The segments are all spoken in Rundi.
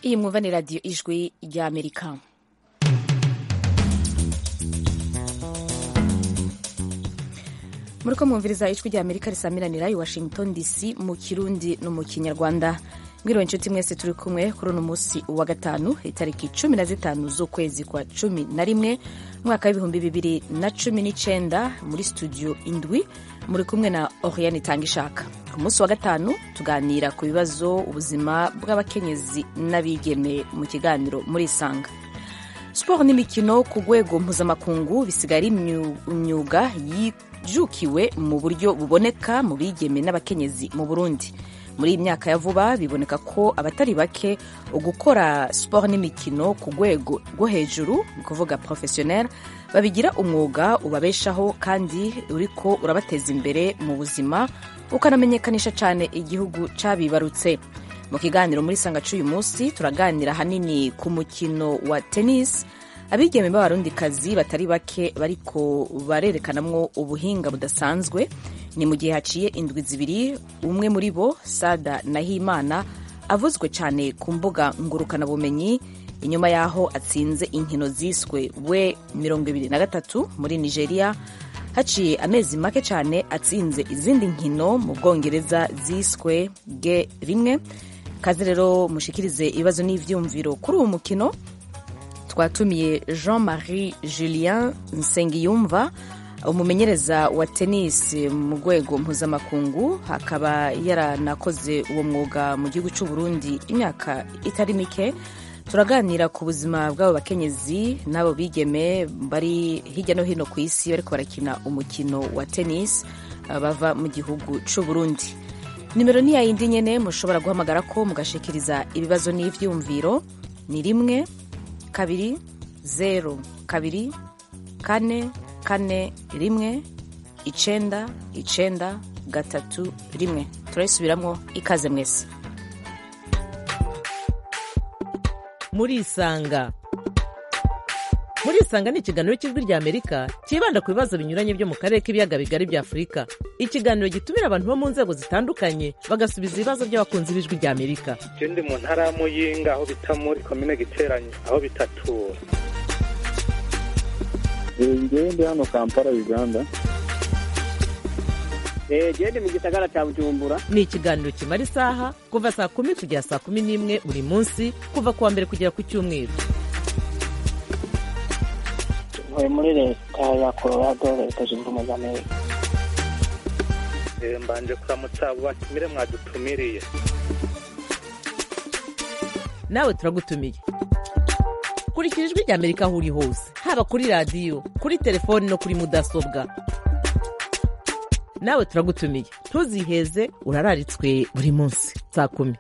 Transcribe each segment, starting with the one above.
iyi mwumva ni radiyo ijwi ry'amerika muri ko mwumviriza ijwi ry'amerika risamiranira i washington dc mu kirundi no mu kinyarwanda mwiriwe inshuti mwese turi kumwe kuri uno munsi wa gatanu itariki cumi na zitanu z'ukwezi kwa cumi na rimwe umwaka w'ibihumbi bibiri na cumi n'icenda muri studio indwi muri kumwe na oriane itangishaka ku munsi wa gatanu tuganira ku bibazo ubuzima bw'abakenyezi n'abigeme mu kiganiro muri isanga siporo n'imikino ku rwego mpuzamakungu bisigaye ari imyuga yijukiwe mu buryo buboneka mu bigeme n'abakenyezi mu burundi muri iyi myaka ya vuba biboneka ko abatari bake gukora siporo n'imikino ku rwego rwo hejuru ni ukuvuga porofesiyoneri babigira umwuga ubabeshaho kandi uriko urabateza imbere mu buzima ukanamenyekanisha cyane igihugu cyabibarutse mu kiganiro muri sanga cy'uyu munsi turaganira ahanini ku mukino wa tennis abigeme b'abarundikazi batari bake bariko barerekanamwo ubuhinga budasanzwe ni mu gihe haciye indwi zibiri umwe muri bo sada nahimana avuzwe cyane ku mbuga ngurukanabumenyi inyuma y'aho atsinze inkino ziswe we mirongo ibiri na gatatu muri nigeria haciye amezi make cyane atsinze izindi nkino mu bwongereza ziswe ge rimwe kaze rero mushikirize ibibazo n'ivyumviro kuri uwo mukino twatumiye jean marie julien nsengiyumva umumenyereza wa tennis mu rwego mpuzamakungu akaba yaranakoze uwo mwuga mu gihugu cy'u Burundi imyaka itari mike turaganira ku buzima bw'abo bakenyezi n'abo bigeme bari hirya no hino ku isi bariko barakina umukino wa tennis bava mu gihugu cy'u Burundi nimero ni yayindi nyene mushobora guhamagara ko mugashikiriza ibibazo n'ivyumviro ni rimwe kabiri zero kabiri kane kane rimwe icenda icenda gatatu rimwe turayisubiramwo ikaze mwese murisanga murisanga ni ikiganiro cy'ijwi rya amerika cyibanda ku bibazo binyuranye byo mu karere k'ibiyaga bigari bya afurika ikiganiro gitumira abantu bo mu nzego zitandukanye bagasubiza ibibazo by'abakunzi b'ijwi rya amerika je ndi mu ntara ya muyinga aho bita muri komine giteranye aho bitatura ngewe ndi hano kampala uganda gende mu gisagara cya bujumbura ni ikiganiro kimara isaha kuva saa kumi kugera saa kumi n'imwe buri munsi kuva ku wa mbere kugera ku cyumweru ntuye muri leta ya colorado leta zunze ubumwe za amerika mbanje kuramutsa abo batumire mwadutumiriye nawe turagutumiye kurikira ijwi rya amerika aho uri hose haba kuri radiyo kuri telefoni no kuri mudasobwa nawe turagutumiye ntuziheze urararitswe buri munsi saa kumi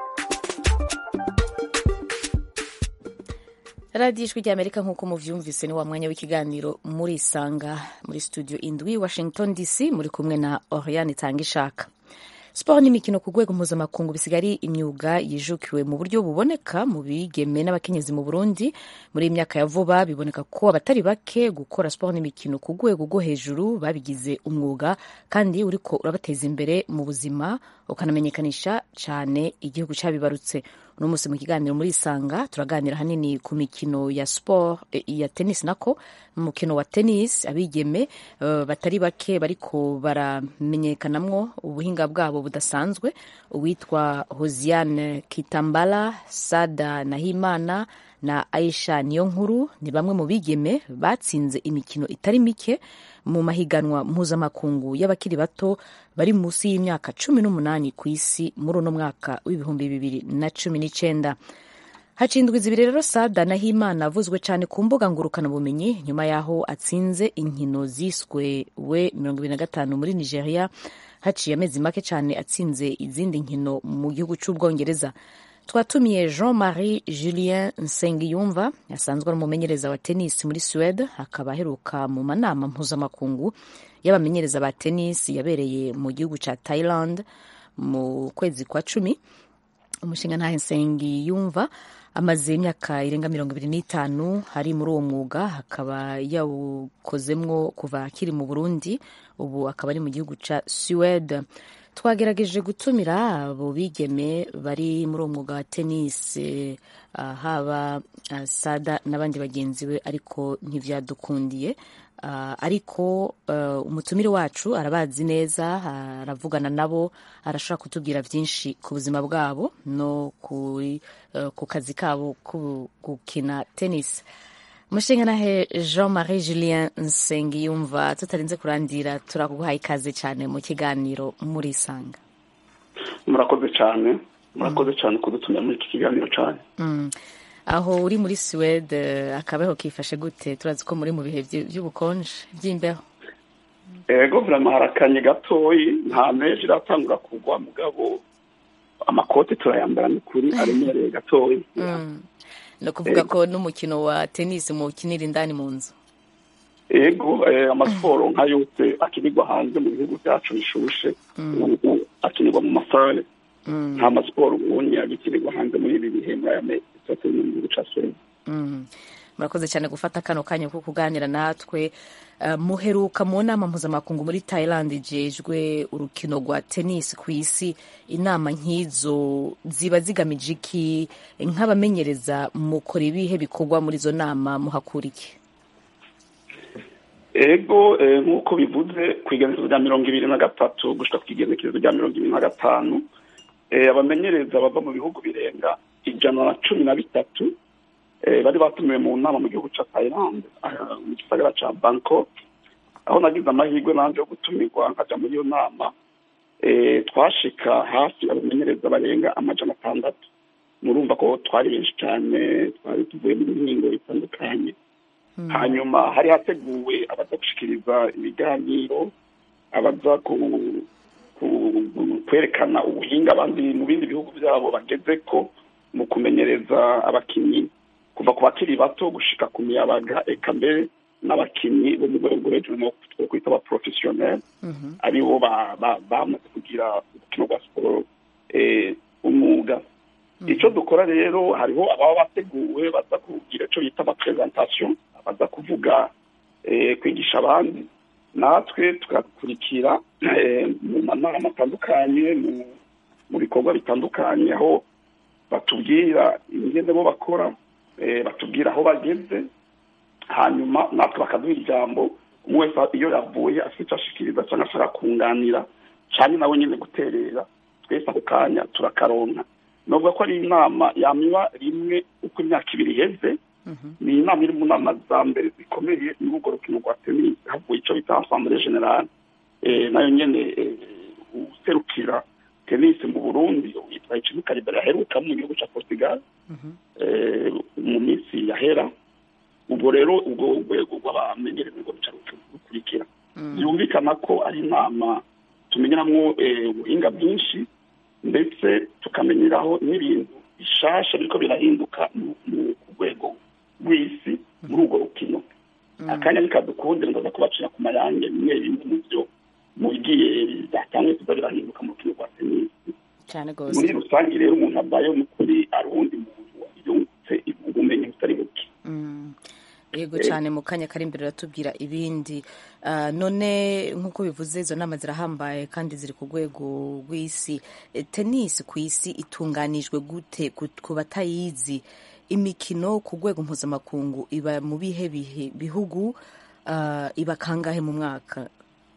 radiyo ijwi rya amerika nk'uko muvyumvise ni wa mwanya w'ikiganiro muri isanga muri studio indwi washington dc muri kumwe na oriane itangishaka siporo n'imikino ku rwego mpuzamakungu bisigaye ari imyuga yijukiwe mu buryo buboneka mu bigeme n'abakenyezi mu burundi muri iyi myaka ya vuba biboneka ko abatari bake gukora siporo n'imikino ku rwego rwo hejuru babigize umwuga kandi uriko urabateza imbere mu buzima ukanamenyekanisha cyane igihugu cyabibarutse uno munsi mu kiganiro muri isanga turaganira hanini ku mikino ya sport ya tennis nako umukino wa tennis abigeme uh, batari bake bariko baramenyekanamwo ubuhinga bwabo budasanzwe uwitwa hosiane kitambala sada nahimana na aisha niyo nkuru ni bamwe mu bigeme batsinze imikino itari mike mu mahiganwa mpuzamakungu y'abakiri bato bari munsi y'imyaka cumi n'umunani ku isi muri uno mwaka w'ibihumbi bibiri na cumi n'icenda hacindwa zibiri rero sada nahimana avuzwe cyane ku mbuga ngurukanabumenyi nyuma y'aho atsinze inkino ziswe we mirongo ibiri na gatanu muri nigeria haciye amezi make cyane atsinze izindi nkino mu gihugu cy'ubwongereza twatumiye jean marie julien nsengiyumva asanzwe ari umumenyereza wa tennis muri suwede akaba aheruka mu manama mpuzamakungu y'abamenyereza ba tennis yabereye mu gihugu cya thailand mu kwezi kwa cumi umushinga ntahe nsengiyumva amaze imyaka irenga mirongo ibiri n'itanu ari muri uwo mwuga akaba yawukozemwo kuva akiri mu burundi ubu akaba ari mu gihugu cya suwede twagerageje gutumira abo bigeme bari muri uwo mwuga wa tenisi ah, haba ah, sada n'abandi bagenzi be ariko ntivyadukundiye Ah, ariko eh, umutumire wacu arabazi neza aravugana nabo arashobora kutubwira byinshi ku buzima bwabo no kuri, eh, ku kazi kabo ko gukina tennis mushinganahe jean marie julien nsengiyumva tutarinze kurandira turaguhaye ikaze cyane mu kiganiro murisanga murakoze cyane murakoze cyane kudutumira muri iki kiganiro cyane Mm. aho uri muri suwede akabeho kifashe gute turazi ko muri mu bihe vy- by'ubukonje by'imbeho ego virama harakanye gatoyi nta meje iratangura kugwa mugabo amakoti turayambara ni kuri aremereye gatoyi Mm. ni ukuvuga ko n'umukino wa tenisi muwukinira indani mu nzu ego eh, amasiporo nka yose akinirwa hanze mu bihugu byacu bishushe ubu akinirwa mu masare Mm. nta masiporo ubundi agikinirwa hanze muri ibi bihe muri aya mezi atatu mu gihugu cya suwede Mm. murakoze cyane gufata kano kanya ko kuganira natwe Eh, muheruka mu nama mpuzamakungu muri thailand ijejwe urukino rwa tenisi ku isi inama nk'izo ziba zigamije iki nk'abamenyereza mukora ibihe bikorwa muri izo nama muhakura iki ego eh, nk'uko bivuze ku igenekerezo rya mirongo ibiri na gatatu gushika ku igenekerezo rya mirongo ibiri na gatanu eh, abamenyereza bava mu bihugu birenga ijana na cumi na bitatu eh, bari batumiwe mu nama mu gihugu ca Thailand aha, mu gisagara ca Bangkok aho nagize amahirwe nanje yo gutumirwa nkaja muri iyo nama eh, twashika hafi abamenyereza barenga amajana atandatu murumva ko twari benshi cyane twari tuvuye mu mihingo itandukanye hanyuma hari hateguwe abaza gushikiriza ibiganiro abaza ku- ku- kwerekana ubuhinga abandi mu bindi bihugu byabo bageze ko mu kumenyereza abakinnyi kuva ku bakiri bato gushika ku miyabaga eka mbere n'abakinnyi bo mu rwego rwo hejuru no two kwita aba professionnel aribo ba- ba- bamaze kugira urukino rwa siporo eh, umwuga icyo dukora rero hariho ababa bateguwe baza kugira icyo bita amapresentation baza kuvuga eh, kwigisha abandi natwe tugakurikira eh, mu manama atandukanye mu mu bikorwa bitandukanye aho batubwira ingene bo bakora eh, batubwira aho bageze hanyuma natwe bakaduha ijambo umwe wese iyo yavuye afite icyo ashikiriza cyangwa ashaka kunganira cyane nawe nyine guterera twese ako kanya turakaronka nubwo ko ari inama yamiba rimwe uko imyaka ibiri iheze ni inama iri mu nama za mbere zikomeye muri urwo rukino rwa tenisi havuye icyo bita asambure generale eh, nayo nyene eh, userukira tenisi mu burundi yitwa icimi karibera aheruka mu gihugu cya portugal eh, mu minsi yahera ubwo rero ubwo urwego rw'abamenyereza ngo ruca rukurikira byumvikana ko ari inama tumenyeramo eh, ubuhinga bwinshi ndetse tukamenyeraho n'ibintu bishasha biriko birahinduka mu- mu- ku rwego rw'isi muri urwo rukino akanya nikadukundira ndaza kubacira ku mayange bimwe bimwe mu byo mu bigiye byatangiye kuza birahinduka mu rukino rwa tenisi cyane muri rwose rusange rero umuntu abayeho n'ukuri ari uwundi muntu yungutse ubumenyi butari buke Mm. yego cyane mu kanya kari imbere uratubwira ibindi Ah, none nk'uko bivuze izo nama zirahambaye kandi ziri ku rwego rw'isi Eh, tenisi ku isi itunganijwe gute ku ku batayizi imikino ku rwego mpuzamakungu iba mu bihe bihe bihugu ah, iba kangahe mu mwaka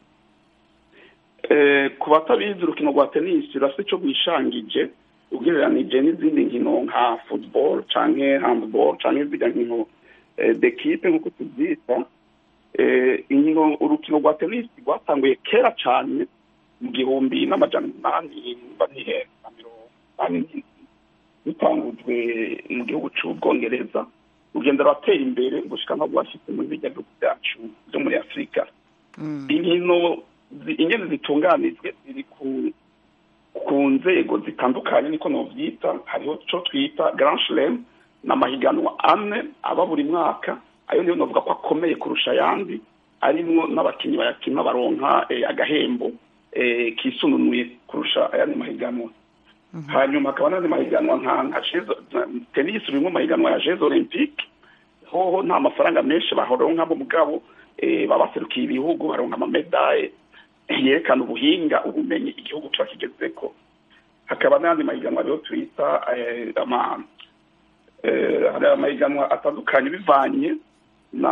Eh, ku batabizi urukino rwa tenisi rurasa icyo rwishangije ugereranije n'izindi nkino nka football canke handball canke zirya nkino eh, d'equipe nk'uko tubyita eh, inkino urukino rwa tenisi rwatanguye kera cyane mu gihumbi n'amajana umunani banihe na mirongo inani n'indwi rutangujwe mu gihugu c'ubwongereza rugenda ruratera imbere gushika no rwashitse muri birya bihugu byacu byo muri afurika inkino zi- ingene zitunganijwe ziri ku ku nzego zitandukanye niko novyita hariho ico twita grand chelem n'amahiganwa ane aba buri mwaka ayo niyo novuga ko akomeye kurusha ayandi arimwo n'abakinnyi bayakina baronka eh, agahembo eh, kisununuye kurusha ayandi mahiganwa hanyuma hakaba n'andi mahiganwa nka nka Jeux- tennis urimo mahiganwa ya jeux olympique hoho nta mafaranga menshi baronka bo mugabo eh, baba baserukiye ibihugu baronka amamedaye yerekana ubuhinga ubumenyi igihugu kiba kigezeko hakaba n'ayandi mahiganwa rero twita eh, ama eh, hari amahiganwa atandukanye bivanye na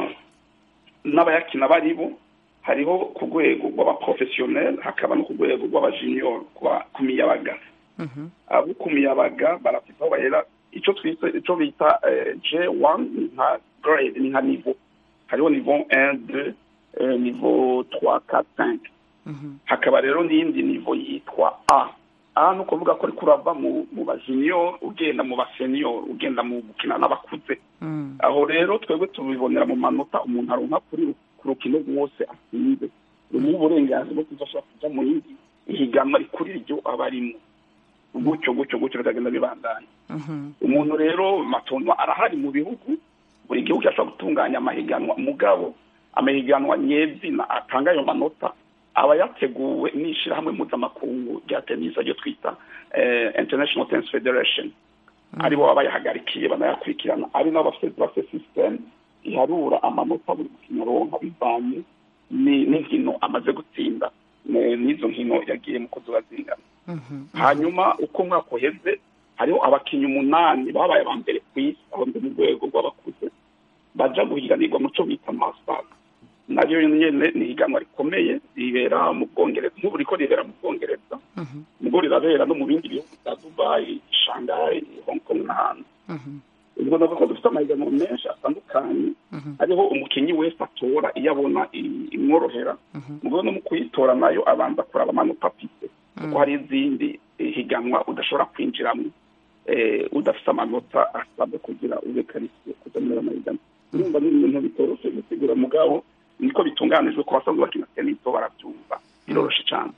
n'abayakina bari bo hariho ku rwego rw'abaprofesiyoneri hakaba no ku rwego rw'abajiniyoro ku miyabaga abo ku miyabaga barafite aho bahera icyo twita icyo bita j wani ni nka grade ni nka nivo hariho nivo 1 2 eh, nivo 3 4 5 hakaba rero n'iyindi nivo yitwa a a ni ukuvuga ko ariko urava mu mu bajiniyoro ugenda mu baseniyoro ugenda mu gukina n'abakuze aho rero twebwe tubibonera mu manota umuntu aronka kuri ku rukino rwose atsinze rumuha uburenganzira bwo kuzashobora kuja mu yindi ihiganwa rikuri ryo aba arimo gutyo gutyo gutyo bikagenda bibandanya umuntu rero matonwa arahari mu bihugu buri gihugu kirashobora gutunganya amahiganwa mugabo amahiganwa nyezina atanga ayo manota aba yateguwe n'ishyirahamwe mpuzamakungu rya tenisi ryo twita eh, international tennis federation aribo baba bayahagarikiye banayakurikirana ari nabo bafite bafite system iharura amanota buri mukino aronka bivanye ni- n'inkino amaze gutsinda ne- n'izo nkino yagiye mu kuzuba zingana hanyuma uko umwaka uheze hariho abakinnyi umunani babaye aba mbere ku isi aba mbere mu rwego rw'abakuze baja guhiganirwa mu cyo bita masters naryo nyene ni higanwa rikomeye ribera mu bwongereza nk'ubu riko ribera mu bwongereza ubwo rirabera no mu bindi bihugu bya dubayi shanghai hong kong n'ahandi ubwo navuga ko dufite amahiganwa menshi atandukanye hariho umukinnyi wese atora iyo abona i- imworohera ubwo no mu kuyitora nayo abanza kuraba amanota afite kuko hari izindi eh, higanwa udashobora kwinjiramo eh, udafite amanota asabwa kugira ube karisiye kuja muri ayo mahiganwa urumva ni ibintu bitoroshe gusigura mugabo niko bitunganijwe ku basanzwe bakina tenisi bo barabyumva biroroshe cyane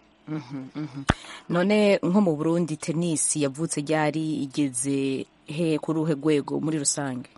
none nko mu burundi tenisi yavutse ryari igeze he kuri uruhe rwego muri rusange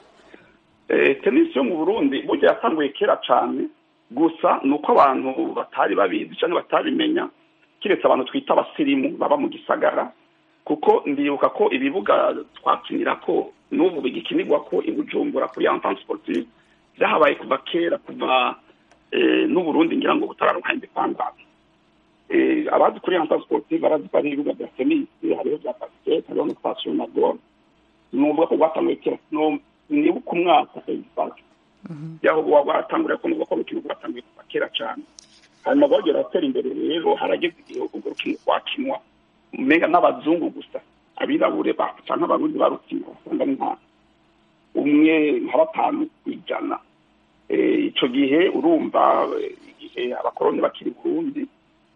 Eh, tenisi yo mu burundi burya yatanguye kera cyane gusa ni uko abantu batari babizi cyangwa batabimenya kiretse abantu twita abasirimu baba mu gisagara kuko ndibuka ko ibibuga twakinira ko n'ubu bigikinirwa ko i bujumbura kuri entente sportive byahabaye kuva kera kuva eh, n'uburundi ngira ngo butararonka independance eh, abazi kuri entente sportive barazi ko ari ibibuga bya tenisi hariho bya basket hariho na station na golf nuvuga ko rwatanguye kera no nibuka umwaka egisaje yaho buba bwaratanguriye ko nuvuga ko urukino rwatanguye kuva kera cyane hanyuma rwagera ratera imbere rero harageze igihe urwo rukino rwakinwa umenga n'abazungu gusa abirabure ba- canke abarundi barukina usanga ni nka umwe nka batanu ku ijana Eh, ico gihe urumva eh, igihe abakoroni bakiri i burundi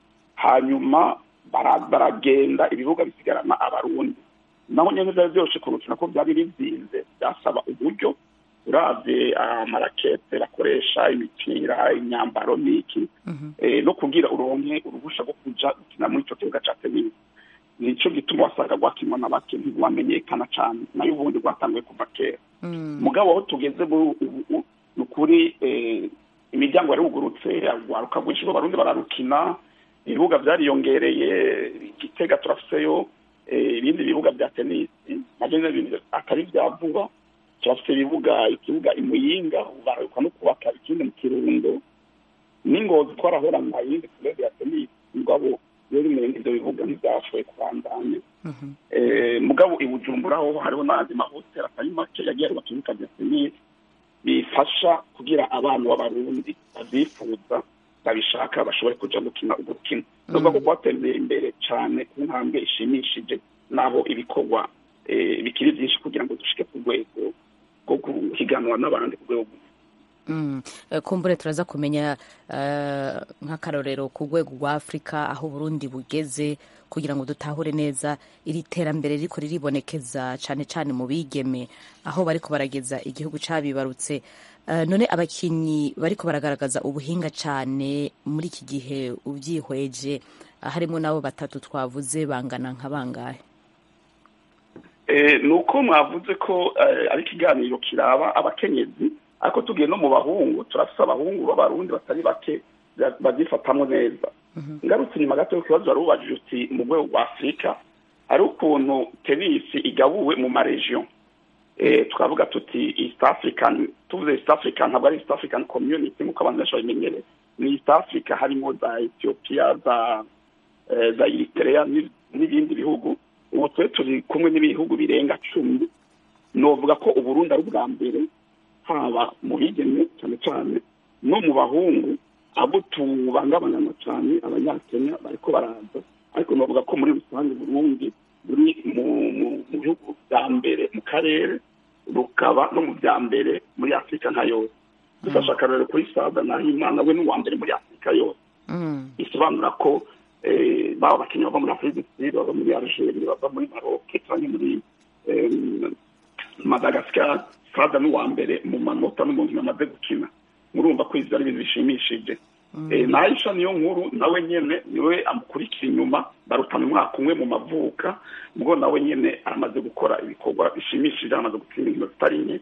hanyuma bara- baragenda ibibuga bisigarana abarundi naho nyene vyari vyoroshe kurukina ko vyari bizinze byasaba uburyo uravye amarakete bakoresha imipira imyambaro n'iki eh, no kugira uronke uruhusha rwo kuja gukina muri ico kibuga ca tenisi nico gituma wasanga rwakinwa na bake ntirwamenyekana cane nayo ubundi rwatanguye kuva kera mugabo aho tugeze muri ubu ubu, ni ukuri eh, imiryango yarugurutse urwaruka rwinshi rw'abarundi bararukina ibibuga vyariyongereye igitega turafiseyo eh, ibindi bibuga bya tenisi navyo nyene ibintu atari vya vuba turafise ibibuga ikibuga imuyinga ubu bararuka no kubaka ikindi mu kirundo n'ingozi twarahorana yindi kurebe ya tenisi mugabo rero imenga ivyo bibuga ntivyashoboye kubandanya Eh, mugabo i bujumbura ho hariho n'andi mahoteli atari make yagiye arubaka ibibuga bya tenisi bifasha kugira abana b'abarundi bazifuza babishaka bashobore kuja gukina urwo rukino nuvuga ko rwatembeye imbere cane ku ntambwe ishimishije naho ibikorwa eh, bikiri vyinshi kugira ngo dushike ku rwego rwo guhiganwa n'abandi ku rwego Mm. Eh, kumbure turaza kumenya eh, nk'akarorero ku rwego rwa afurika aho uburundi bugeze kugira ngo dutahure neza iri terambere riko riribonekeza cane cane mu bigeme aho bariko barageza igihugu cabibarutse Eh, none abakinyi bariko baragaragaza ubuhinga cane muri iki gihe uvyihweje ah, harimwo n'abo batatu twavuze bangana nka bangahe Eh, ni uko mwavuze ko eh, ari ikiganiro kiraba abakenyezi ariko tugiye no mu bahungu turafise abahungu b'abarundi batari bake ba- babyifatamwo neza ngarutse inyuma gato y'ikibazo wari ubajije uti mu rwego rwa afurika hari ukuntu tenisi igabuwe mu maregion eh, tukavuga tuti east african tuvuze east african ntabwo ari east african community nk'uko abantu benshi babimenyereye ni east africa harimo za ethiopia za eh, za eritrea ni- n'ibindi bihugu ubu twe turi kumwe n'ibihugu birenga cumi novuga ko uburundi ari ubwa mbere haba mu bigeme cyane cyane no mu bahungu abo tubangabanana cyane abanyakenya bariko baraza ariko novuga ko muri rusange burundi buri mu mu- mu bihugu bya mbere mu karere rukaba no mu bya mbere muri afurika nka yose dufashe akarorero kuri sada nahimana we n'uwa mbere muri afurika yose Mm. bisobanura ko eh, baba abakinnyi bava muri afurika du sud bava muri algeria bava muri maroc cyangwa muri em, madagascar sada n'uwa mbere mu manota no mu nkino amaze gukina murumva ko izi ari ibintu bishimishije Eh, na aisha niyo nkuru nawe nyene niwe amukurikira inyuma barutana umwaka umwe mu mavuka ubwo nawe nyene aramaze gukora ibikorwa bishimishije aramaze gutsinda inkino zitari nke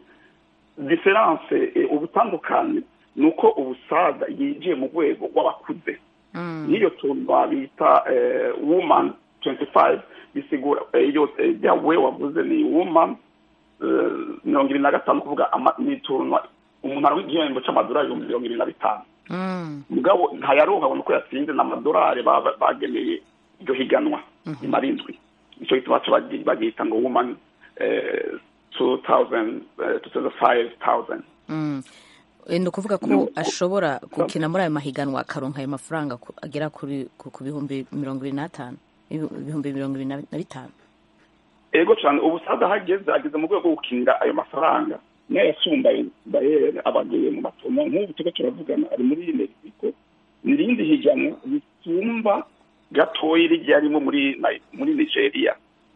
diferanse eh, ubutandukane ni uko ubusaza yinjiye mu rwego rw'abakuze Mm. n'iyo tuntu bita eh, woman 25 bisigura eh, iyo eh, rya we wavuze ni woman eh, mirongo ibiri na gatanu kuvuga ama- ni tuntu umuntu aronka igihembo c'amadolari ibihumbi mirongo ibiri na bitanu Mm. mugabo ntayaronka abona uko yatsinze n'amadolari baba- bageneye iryo higanwa imara indwi nicyo gituma baca bagi- bagihita ngo woman eh, 2000 eh, 5000 Mm. Eh, ni ukuvuga ko Nuko- ashobora gukina muri ayo mahiganwa akaronka ayo mafaranga ku- agera kuri ku ku bihumbi mirongo ibiri n'atanu Ibi- ibihumbi mirongo ibiri na na bitanu ego cyane ubusaza hageze ageze mu rwego rwo gukinira ayo mafaranga nayo yasumba bayere abagiye mu matomo nk'ubu turiko turavugana ari muri mexico nirindi higanwa risumba gatoyi rijya arimo muri Ni- muri nigeria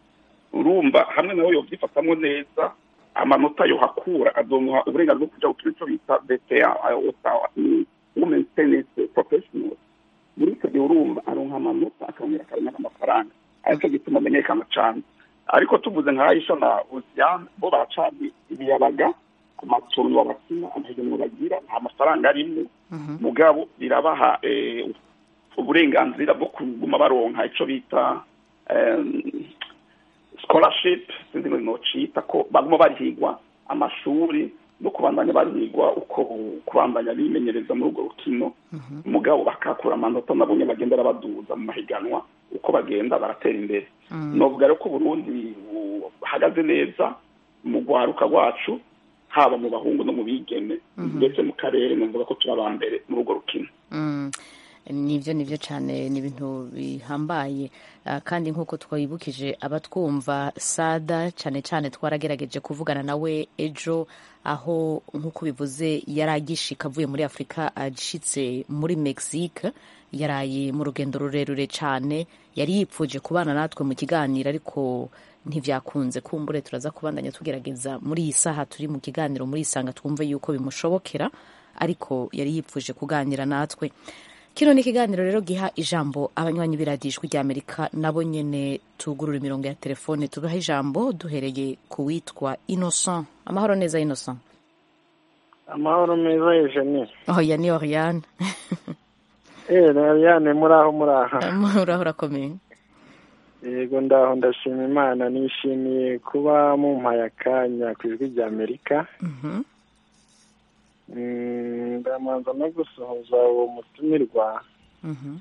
urumva hamwe nawe yovyifatamwo neza amanota yohakura azomuha uburenganzira bwo kuja gukina ico bita bta women tennis professional muri icyo gihe urumva aronka amanota akongera akaronka n'amafaranga aricyo gituma amenyekana cyane ariko tuvuze nka aisha na osiyane bo baracana ibiyabaga ku matungo bakina amahiganwa bagira nta mafaranga arimo mugabo birabaha eh, uburenganzira bwo kuguma baronka ico bita em, scholarship sinzi ngo nocita ko baguma barihigwa amashuri no kubandanya barihigwa uko kubandanya bimenyereza muri urwo rukino mugabo bakakura amanota nabo nyene bagenda baduza mu mahiganwa uko bagenda baratera imbere novuga rero ko uburundi buhagaze neza mu rwaruka rwacu haba mu bahungu no mu bigeme ndetse mu karere numvuga ko turi aba mbere muri urwo rukino Mm. nibyo nibyo cyane ni ibintu bihambaye Ah, kandi nk'uko twabibukije abatwumva sada cyane cyane twaragerageje kuvugana nawe ejo aho nk'uko bivuze yari agishika avuye muri afurika ashitse muri mexique yaraye mu rugendo rurerure cyane yari yipfuje kubana natwe mu kiganiro ariko ntibyakunze kumbure turaza kubandanya tugerageza muri iyi saha turi mu kiganiro muri isanga twumve yuko bimushobokera ariko yari yipfuje kuganira natwe kino ni ikiganiro rero giha ijambo abanywanyi b'iradijwi ry'amerika nabo nyene tugurura imirongo ya telefone tubaha ijambo duhereye ku witwa innocent amahoro neza innocent amahoro meza eugenie oh ya ni oriane eee nariyane muri aho muri aha uraho urakomeye yego ndaho ndashima imana nishimiye kuba mumpaye akanya ku ijwi rya amerika Mhm. Mm, ndamanza no gusohoza uwo mutumirwa Mhm.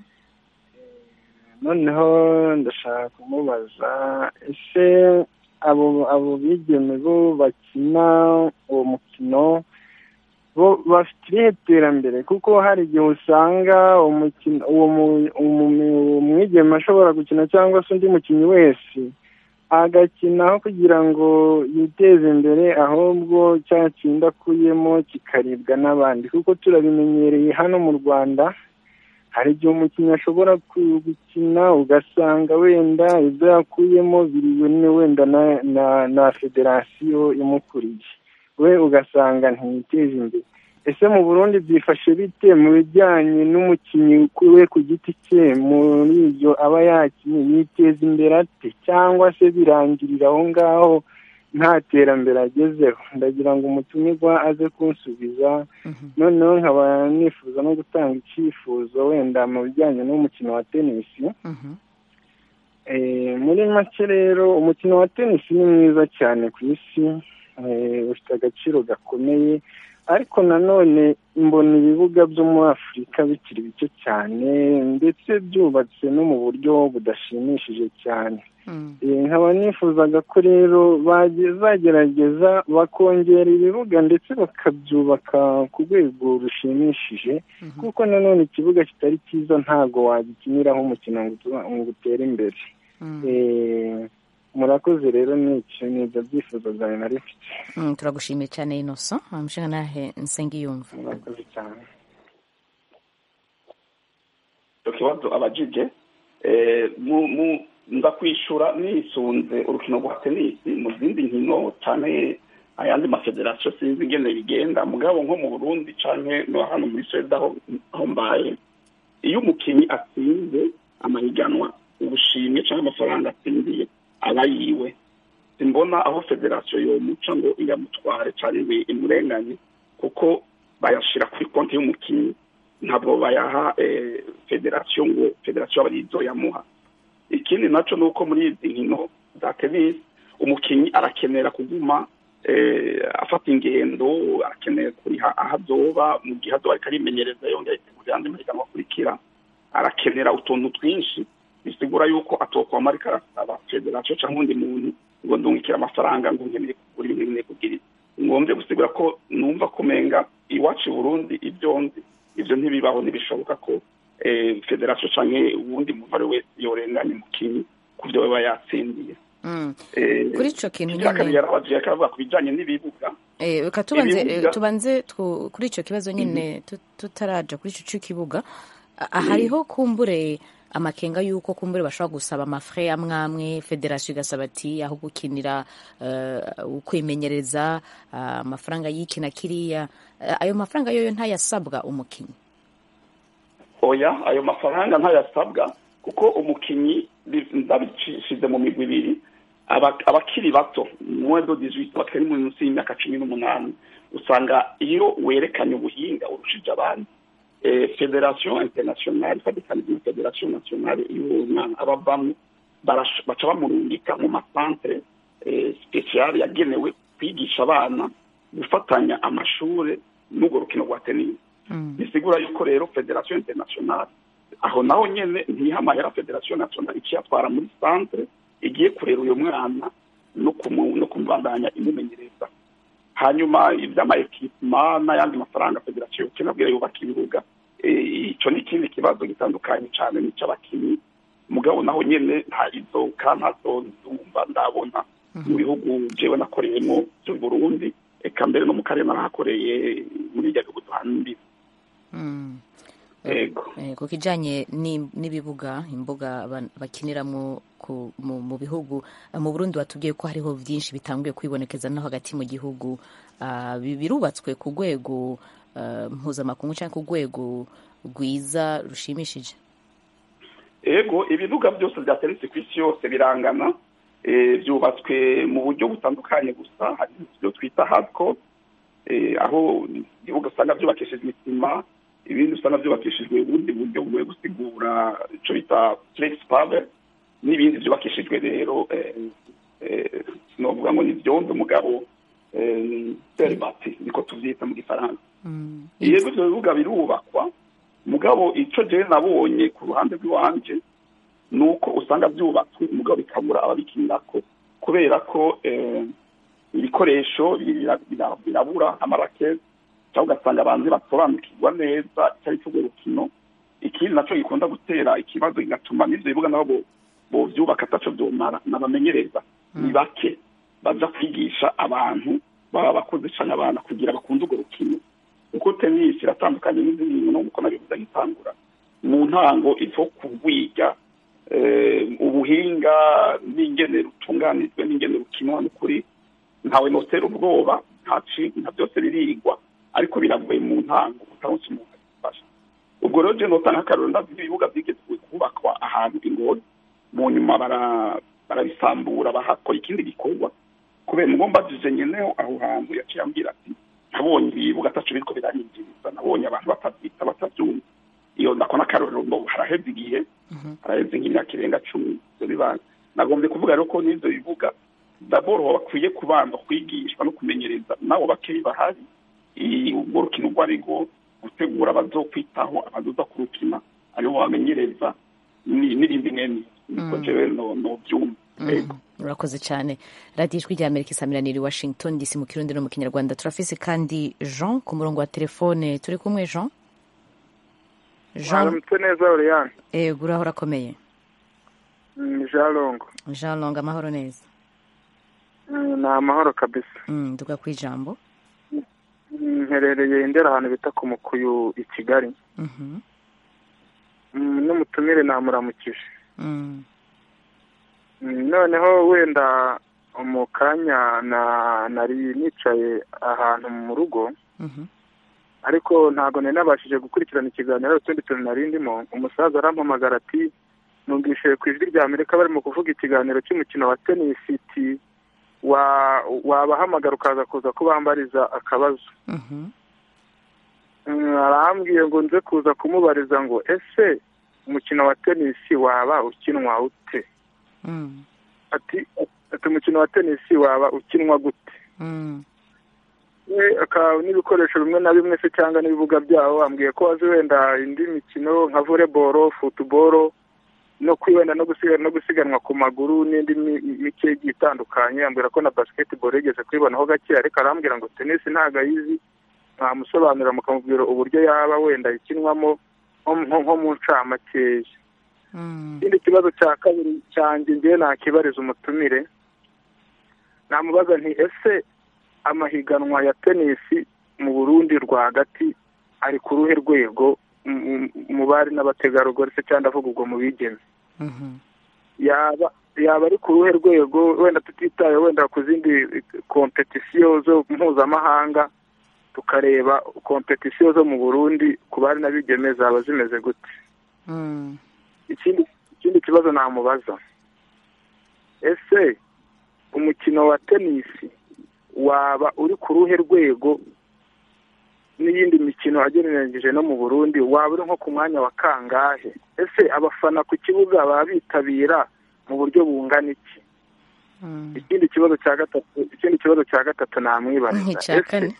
noneho ndashaka kumubaza ese abo abo bigeme bo bakina uwo mukino bo bafite irihe terambere kuko hari igihe usanga umukino uwo mu- umu- uwo mwigeme ashobora gukina cyangwa se undi mukinnyi wese agakinaho kugira ngo yiteze imbere ahubwo cya kindi akuyemo kikaribwa n'abandi kuko turabimenyereye hano mu rwanda hari igihe umukinnyi ashobora ku- gukina ugasanga wenda ibyo yakuyemo biriwe ni wenda na, na, na federasiyo imukuriye we ugasanga ntiyiteje imbere ese mu burundi byifashe bite mu bijyanye n'umukinnyi we ku giti cye muri ibyo aba yakinnye yiteza imbere ate cyangwa se birangirira aho ngaho nta terambere agezeho ndagira ngo umutumirwa aze kunsubiza noneho nkaba nifuza no gutanga icyifuzo wenda mu bijyanye n'umukino wa tenisi Mhm. Eh, muri make rero umukino wa tenisi ni mwiza cyane ku isi eh, ufite agaciro gakomeye ariko nanone mbona ibibuga byo muri afurika bikiri bike cyane ndetse byubatse no mu buryo budashimishije cyane nkaba nifuzaga ko rero bazagerageza bakongera ibibuga ndetse bakabyubaka ku rwego rushimishije kuko nanone ikibuga kitari cyiza ntabwo wagikiniraho umukino ngo utere imbere murakoze rero ni ibyo byifuzo byawe nari mfite turagushimiye cyane inoso amushinga nahe nsengiyumva murakoze cyane icyo kibazo abajije nza kwishura nisunze urukino rwa tenisi mu zindi nkino cyane ayandi mafederasiyo sinzi ingene bigenda mugabo nko mu burundi cyane no hano muri swede aho mbaye iyo umukinnyi atsinze amahiganwa ubushimwe cyangwa amafaranga atsindiye aba yiwe simbona aho federasiyo yomuca ngo iyamutware cyangwa imurenganye kuko bayashyira kuri konti y'umukinnyi ntabwo bayaha federasiyo ngo federasiyo aba arizo yamuha ikindi nacyo ni uko muri izi nkino za tenisi umukinnyi arakenera kuguma afata ingendo arakeneye kuriha aho azoba mu gihe azoba ariko arimenyereza yongera yitegura andi mahiganwa akurikira arakenera utuntu twinshi bisigura yuko atokwama ariko arasaba federasiyo cyangwa undi muntu ngo ndungikire amafaranga ngo nkeneye kugura ibintu nkeneye kugira ngombye gusigura ko numva kumenga iwacu i burundi ibyo nzi ibyo ntibibaho ntibishoboka ko federasiyo cyangwa uwundi muntu ari wese yorenganya umukinnyi ku byo baba yatsindiye kuri icyo kintu nyine yarabagiye akavuga ku bijyanye n'ibibuga reka tubanze tubanze kuri icyo kibazo nyine tutaraja kuri icyo cy'ikibuga hariho kumbure amakenga y'uko kumbure bashobora gusaba amafre amwe amwe federasiyo igasaba ati aho gukinira kwimenyereza amafaranga y'iki na kiriya ayo mafaranga yoyo ntayasabwa umukinnyi oya ayo mafaranga ntayasabwa kuko umukinnyi ndabishyize mu migwi ibiri abakiri bato mwedo dizwiti bakiri munsi y'imyaka cumi n'umunani usanga iyo werekanye ubuhinga urushije abandi federasiyo interinasiyonari ifatikanije na federasiyo nasiyonari iyo umwana aba avamo baca bamurungika mu masantere sipesiyari yagenewe kwigisha abana gufatanya amashuri n'urwo rukino rwa tenisi bisigura yuko rero federasiyo interinasiyonari aho naho nyine ntihamahera federasiyo nasiyonari ikiyatwara muri santere igiye kurera uyu mwana no kumubandanya imumenyereza hanyuma iby'amayekipima n'ayandi mafaranga federasiyo kinabwira yubaka ibibuga icyo ni ikindi kibazo gitandukanye cyane n'icy'abakinnyi mugabo naho nyine nta izoka ntazo ndumva ndabona mu bihugu jewe nakoreyemo by'u Burundi eka mbere no mu karere narahakoreye muri irya bihugu duhana imbibi ku kijyanye n'ibibuga imbuga bakiniramo mu bihugu mu burundi batubwiye ko hariho byinshi bitanguye kwibonekeza no hagati mu gihugu birubatswe ku rwego mpuzamakungu cyangwa ku rwego rwiza rushimishije ego ibibuga byose bya tenisi ku isi yose birangana byubatswe mu buryo butandukanye gusa hari ibyo twita hardcore aho ibibuga usanga byubakishijwe isima ibindi usanga byubakishijwe ubundi buryo bugoye gusigura icyo bita flex power n'ibindi byubakishijwe rero sinovuga ngo ni byondo umugabo seribati niko tubyita mu gifaransa yego ibyo bibuga birubakwa mugabo icyo jewe nabonye ku ruhande rw'iwanje ni uko usanga byubatswe mugabo bikabura ababikinirako kubera ko ibikoresho birabura amarakete cyangwa ugasanga abantu basobanukirwa neza icyari cy'urwo rukino ikindi nacyo gikunda gutera ikibazo kigatuma n'ibyo bibuga nabo bovyubaka ataco vyomara n'abamenyereza ni bake baza kwigisha abantu baba bakoze cane abana kugira bakunde urwo rukino kuko tenisi iratandukanye n'izindi nkino nk'uko nabivuze gitangura mu ntango ivo kugwiga ubuhinga n'ingene rutunganijwe n'ingene rukinwa n'ukuri ntawe notera ubwoba nta byose birigwa ariko biragoye mu ntango utaronse umuntu agufasha ubwo rero je notanga akarorero ndazi ibibuga byigezwe kubakwa ahantu ingozi mu nyuma barabisambura bahakora ikindi gikorwa kubera mugomba mbajije nyeneho aho hantu yaciye ambwira ati nabonye ibibuga ataco biriko biranyinjiriza nabonye abantu batavyita batavyumva iyo ndako n'akarorero ngo haraheze igihe haraheze nk'imyaka irenga cumi ivyo bibanza nagombye kuvuga rero ko n'ivyo bibuga daboro bakwiye kubanza kwigishwa no kumenyereza nabo bakeyi bahari i- urwo rukino urwo ari rwo gutegura abazokwitaho abazoza kurukina aribo bamenyereza ni- n'irindi mwene niko jewe no- novyumva yego urakoze cyane radiyo ijwi rya amerika isamiraniye i washington dc mu kirundi no mu kinyarwanda turafise kandi jean ku murongo wa telefone turi kumwe jean jean mwaramutse neza oriyani ego uraho urakomeye ni jean longo jean long amahoro neza Mm, ni amahoro kabisa Mm, nduga ku ijambo Mm, mperereye indera ahantu bita ku mukuyu i kigali Mhm, Mm, n'umutumire namuramukije mm, Mm, noneho wenda mu kanya na nari nicaye ahantu mu rugo mhm, ariko ntabwo nari nabashije gukurikirana ikiganiro hari utundi tuntu nari ndimo umusaza arampamagara ati numvise ku ijwi rya amerika barimo kuvuga ikiganiro cy'umukino wa tenisi iti wa wabahamagara ukaza kuza kubambariza akabazo mhm, Mm, arambwiye ngo nze kuza kumubariza ngo ese umukino wa tenisi waba ukinwa ute mm, ati ati umukino wa tenisi waba ukinwa gute mm, we akaba n'ibikoresho bimwe na bimwe se cyangwa n'ibibuga byawo ambwiye ko azi wenda indi mikino nka voleboro futuboro no kwibenda no gusiganwa no gusiganwa ku maguru n'indi mi- mike igiye itandukanye ambwira ko na basketball yigeze kuyibonaho gake ariko arambwira ngo tenisi ntabwo ayizi mwamusobanurira mukamubwira uburyo yaba wenda ikinwamo nko- nko nko mu ncamakeya mm, ikindi kibazo cya kabiri cyanjye ngewe nakibariza umutumire namubaza nti ese amahiganwa ya tenisi mu burundi rwagati ari ku ruhe rwego mu- mu- mu bari n'abategarugori se cyangwa ndavuga ubwo mu bigeme mhm, yaba yaba ari ku ruhe rwego wenda tutitaye wenda ku zindi kompetisiyo zo mpuzamahanga tukareba kompetisiyo zo mu burundi ku bari n'abigeme zaba zimeze gute mm, ikindi ikindi kibazo namubaza ese umukino wa tenisi waba uri ku ruhe rwego n'iyindi mikino agereranyije no mu burundi waba uri nko ku mwanya wa kangahe ese abafana ku kibuga baba bitabira mu buryo bungana iki mm. ikindi kibazo cya gatatu ikindi kibazo cya gatatu namwibariza icya kane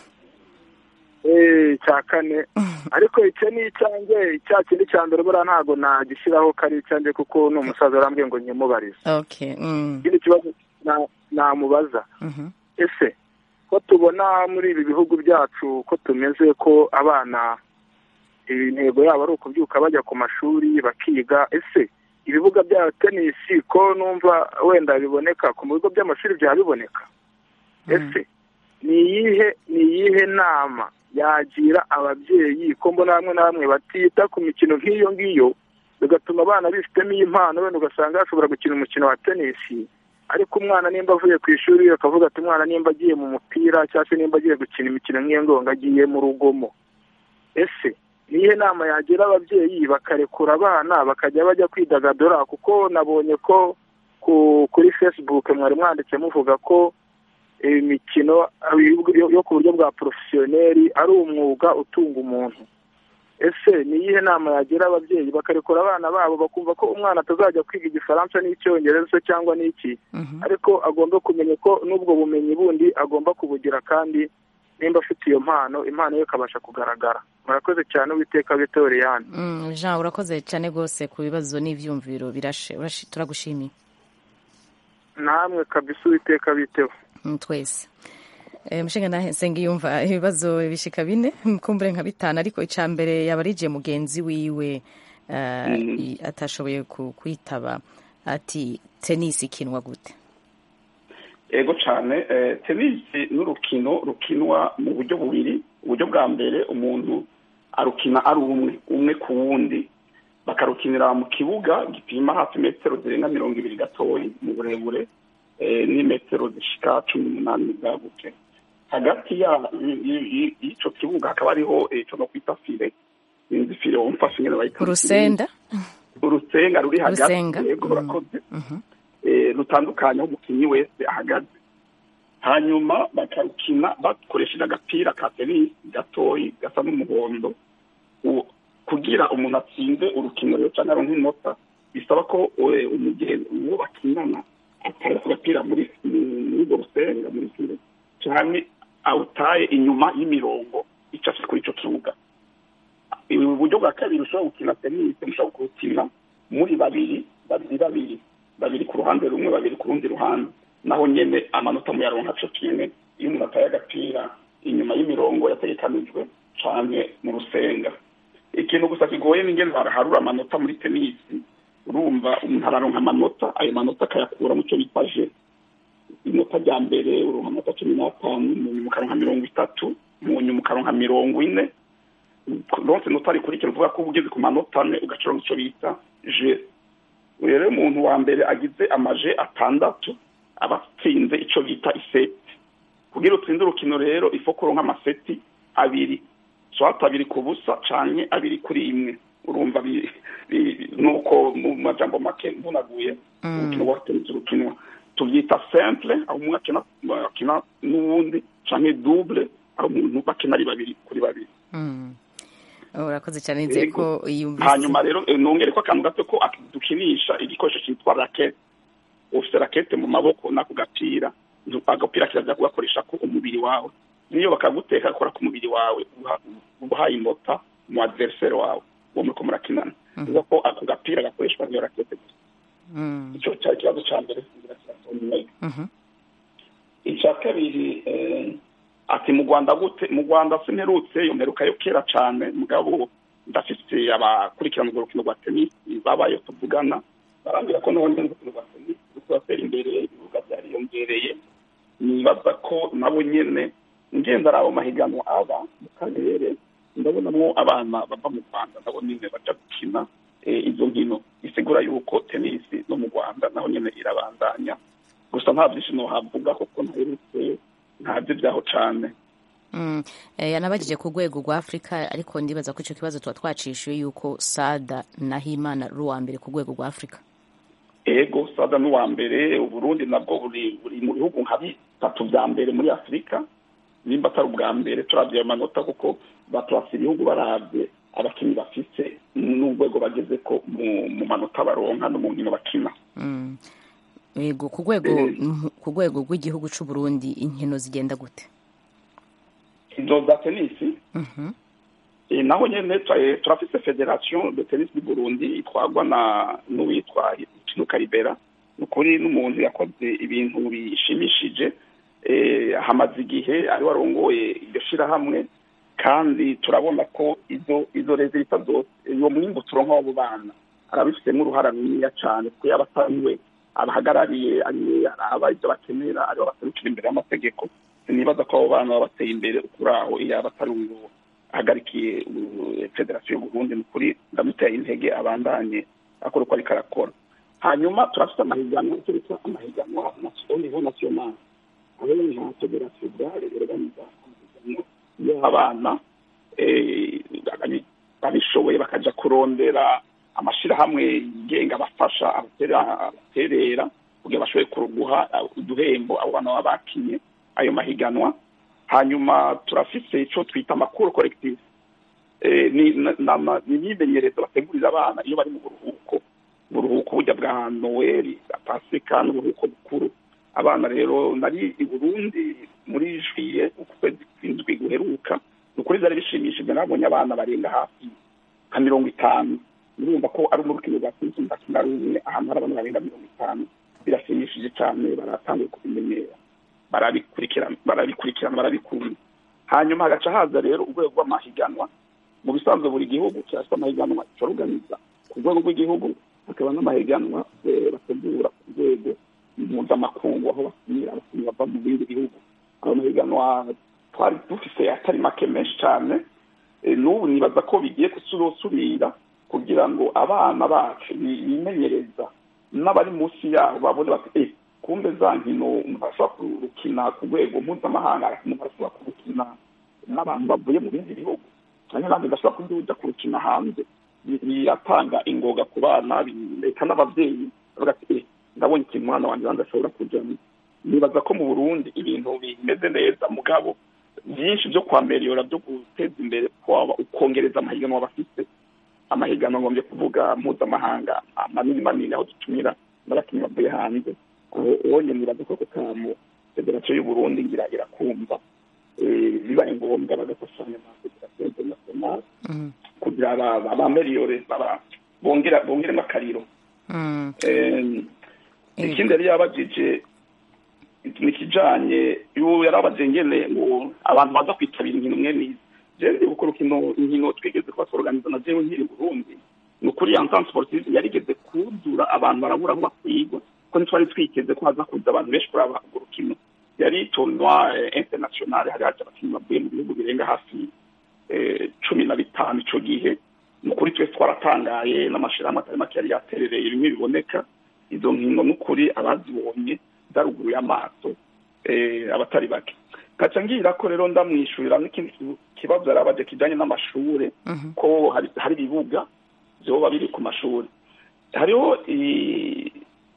Eh, cya kane ariko icyo ni icyanjye cya kindi cya mbere buriya ntabwo nagishyiraho ko ari icyanjye kuko ni umusaza arambwiye ngo nyimubarize okay mm, ikindi kibazo na- namubaza mhm, ese ko tubona muri ibi bihugu byacu ko tumeze ko abana intego yabo ari ukubyuka bajya ku mashuri bakiga ese ibibuga bya tenisi ko numva wenda biboneka ku bigo by'amashuri byaba biboneka ese ni iyihe ni iyihe nama yagira ababyeyi ko mbona bamwe na bamwe batita ku mikino nk'iyo ngiyo bigatuma abana bifitemo impano wenda ugasanga bashobora gukina umukino wa tenisi ariko umwana nimba avuye ku ishuri akavuga ati umwana nimba agiye mu mupira cyangwa se nimba agiye gukina imikino nk'iyo ngiyo ngo agiye mu rugomo ese niyo nama yagira ababyeyi bakarekura abana bakajya bajya kwidagadura kuko nabonye ko ku kuri facebook mwari mwanditse muvuga ko imikino yo- yo ku buryo bwa porofesiyoneri ari umwuga utunga umuntu ese ni iyihe nama yagira ababyeyi bakarekura abana babo bakumva ko umwana atazajya kwiga igifaransa n'icyongereza se cyangwa n'iki mhm. ariko agomba kumenya ko n'ubwo bumenyi bundi agomba kubugira kandi nimba afite iyo mpano impano ye ikabasha kugaragara murakoze cyane uwiteka bitoriyani Mm, jean urakoze cyane rwose ku bibazo n'ibyumviro birashe urashi- turagushimiye namwe kabisa uwiteka biteho Mm, twese Eh, mushinga nahe nsenga yumva ibibazo bishika bine kumbure nka bitanu ariko icya mbere yaba arije mugenzi wiwe eh, i- atashoboye ku- kwitaba ati tenisi ikinwa gute ego cyane eh, tenisi n'urukino rukinwa mu buryo bubiri uburyo bwa mbere umuntu arukina ari umwe umwe ku wundi bakarukinira mu kibuga gipima hafi metero zirenga mirongo ibiri gatoyi mu burebure eh, n'imetero zishika cumi n'umunani bwaguke hagati ya- y- y- y- y'icyo kibuga hakaba hariho eh, icyo no kwita fire sinzi fire wumfashe nyine bayita urusenda urusenga ruri hagati Urusenga, yego mm. rurakoze Mhm. eh, rutandukanye aho umukinnyi wese ahagaze hanyuma bakarukina bakoresheje agapira ka tenisi gatoyi gasa n'umuhondo U- kugira umuntu atsinde urukino rero cyangwa aronke inota bisaba ko eh, umugenzi uwo bakinana atara ku gapira muri muri urwo rusenga muri fire cyane awutaye inyuma y'imirongo icafye kuri ico kibuga uburyo bwa kabiri ushobora gukina tenisi mushobora kuwukina muri babiri babiri babiri babiri ku ruhande rumwe babiri ku rundi ruhande naho nyene amanota muyaronka co kimwe iyo umuntu ataye agapira inyuma y'imirongo yategekanijwe canke mu rusenga ikintu gusa kigoye n'ingene harura amanota muri tenisi urumva umuntu araronka amanota ayo manota akayakura mu cyo bita je inota rya mbere uronka amanota cumi n'atanu mu nyuma ukaronka mirongo itatu mu nyuma ukaronka mirongo ine ronse inota rikurikira uvuga ko uba ugeze ku manota ane ugacoronka icyo bita je rero umuntu wa mbere agize amaje atandatu aba atsinze icyo bita iseti kugira utsinde urukino rero ifo kuronka amaseti abiri swata abiri ku busa canke abiri kuri imwe urumva nuko mu majambo make mvunaguye urukino rwa tenisi rukinwa tubyita simple aho umwe akina akina n'uwundi canke double aho umuntu bakina ari babiri kuri babiri urakoze cyane nizeye ko yumvise hanyuma rero nongere ko akantu gato ko dukinisha igikoresho cyitwa rakete ufite rakete mu maboko n'ako gapira agapira kirazira kugakoresha ko umubiri wawe niyo bakaguteka gakora ku mubiri wawe uhaye inota mu adversaire wawe uwo muriko murakinana bivuga ko ako gapira gakoreshwa niyo rakete gusa icyo cyari ikibazo cya mbere icya kabiri ati mu rwanda gute mu rwanda simperutse iyo mperuka yo kera cyane mugabo ndafite abakurikirana urwo rukino rwa tenisi babaye tuvugana barambwira ko naho nyine urukino rwa tenisi ruri kuratera imbere ibibuga byariyongereye nibaza ko nabo nyine ngenda ari abo mahiganwa aba mu karere ndabonamo abana bava mu rwanda nabo nyine baja gukina izo nkino isigura yuko tenisi no mu rwanda naho nyine irabandanya gusa nta byinshi nohavuga kuko ntaherutse ntabyo byaho cyane yanabagije ku rwego rwa afurika ariko ndibaza ko icyo kibazo tuba twacishiwe yuko sada na himana ari uwa mbere ku rwego rwa afurika ego sada ni uwa mbere uburundi nabwo buri buri mu bihugu nka bitatu bya mbere muri afurika nimba atari ubwa mbere turabye ayo manota kuko baturasa ibihugu barabye abakinnyi bafite n'urwego bageze ko mu manota baronka no mu nkino bakina yego ku rwego ku rwego rw'igihugu cy'u Burundi inkino zigenda gute izo za tenisi naho nyine turafite federasiyo de tenisi y'u Burundi itwarwa na n'uwitwa Kinuka Libera ni ukuri n'umuntu yakoze ibintu bishimishije hamaze igihe ari warongoye iryo shyirahamwe kandi turabona ko izo izo rezilita zose uwo mwimbu turonka w'abo bana arabifitemo uruhara runiniya cyane kuko yaba atari we abahagarariye ariwe araba ibyo bakenera aribo baserukira imbere y'amategeko sinibaza ko abo bana baba bateye imbere kuri aho yaba atari uyu ahagarikiye federasiyo y'uburundi ni ukuri ndamuteye intege abandanye akora uko ariko arakora hanyuma turafite amahiganwa icyo bita amahiganwa au niveau national aho nka federasiyo bware iorganiza amahiganwa y'abana babishoboye bakaja kurondera amashirahamwe yigenga abafasha abaterera kugira bashoboye guha uduhembo abo bana baba bakinye ayo mahiganwa hanyuma turafise ico twita amakuru collective ni imyimenyerezo bategurira abana iyo bari mu buruhuko buruhuko burya bwa noweli bwa pasika n'uburuhuko bukuru abana rero nari i burundi muri juye ukwezi kw'indwi guheruka ni ukuri vyari bishimishije nabonye abana barenga hafi nka mirongo itanu murumva ko ari umurukino rwa tenisi mudakina rumwe ahantu hari abantu barenga mirongo itanu birashimishije cyane baratanguye kubimenyera barabikurikirana barabikurikirana barabikunda hanyuma hagaca haza rero urwego rw'amahiganwa mu bisanzwe buri gihugu kirafite amahiganwa cyoruganiza ku rwego rw'igihugu hakaba n'amahiganwa bategura ku rwego mpuzamakungu aho bakinira abakinnyi bava mu bindi bihugu ayo mahiganwa twari dufise atari make menshi cyane n'ubu nibaza ko bigiye gusubira kugira ngo abana bacu bimenyereza n'abari munsi yabo babone bati eh kumbe za nkino umuntu ashobora kurukina ku rwego mpuzamahanga umuntu ashobora kurukina n'abantu bavuye mu bindi bihugu cyane nanjye ndashobora kuba ujya kurukina hanze biratanga ingoga ku bana reka n'ababyeyi bavuga ati eh ndabonye ikintu umwana wanjye wanjye ashobora kujyamo nibaza ko mu burundi ibintu bimeze neza mugabo byinshi byo kwameriyora byo guteza imbere kwaba ukongereza amahiganwa bafite amahiganwa ngombye kuvuga mpuzamahanga manini manini aho dutumira n'abakinnyi bavuye hanze uwo nyine nibaza ko kamu federasiyo y'uburundi ngira irakumva eh, bibaye ngombwa bagafashanya na federasiyo interinasiyonali Mhm. kugira aba- abameliyore aba- bongera bongeremo akariro Mm. Eh, Yego. ikindi yari yabajije ni ikijanye ubu yarabaje ngene ngo abantu baza kwitabira inkino mwe nizi jewe ndi gukora ukino inkino twigeze kuba tworganiza na jewe nkiri i burundi ni ukuri entente sportive yarigeze kuzura abantu barabura aho bakwigwa ko ntitwari twiteze ko haza kuza abantu benshi kuraba urwo rukino yari tournoi eh, international hari haje abakinnyi bavuye mu bihugu birenga hafi eh, cumi na bitanu ico gihe ni ukuri twese twaratangaye n'amashirahamwe atari make yari yaterereye bimwe biboneka izo nkino n'ukuri abazibonye zaruguruye amaso eh, abatari bake kaca ngira ko rero ndamwishurira n'ikindi ki- kibazo yarabaje kijanye n'amashure Mhm. ko hari hari ibibuga vyoba biri ku mashuri hariho i-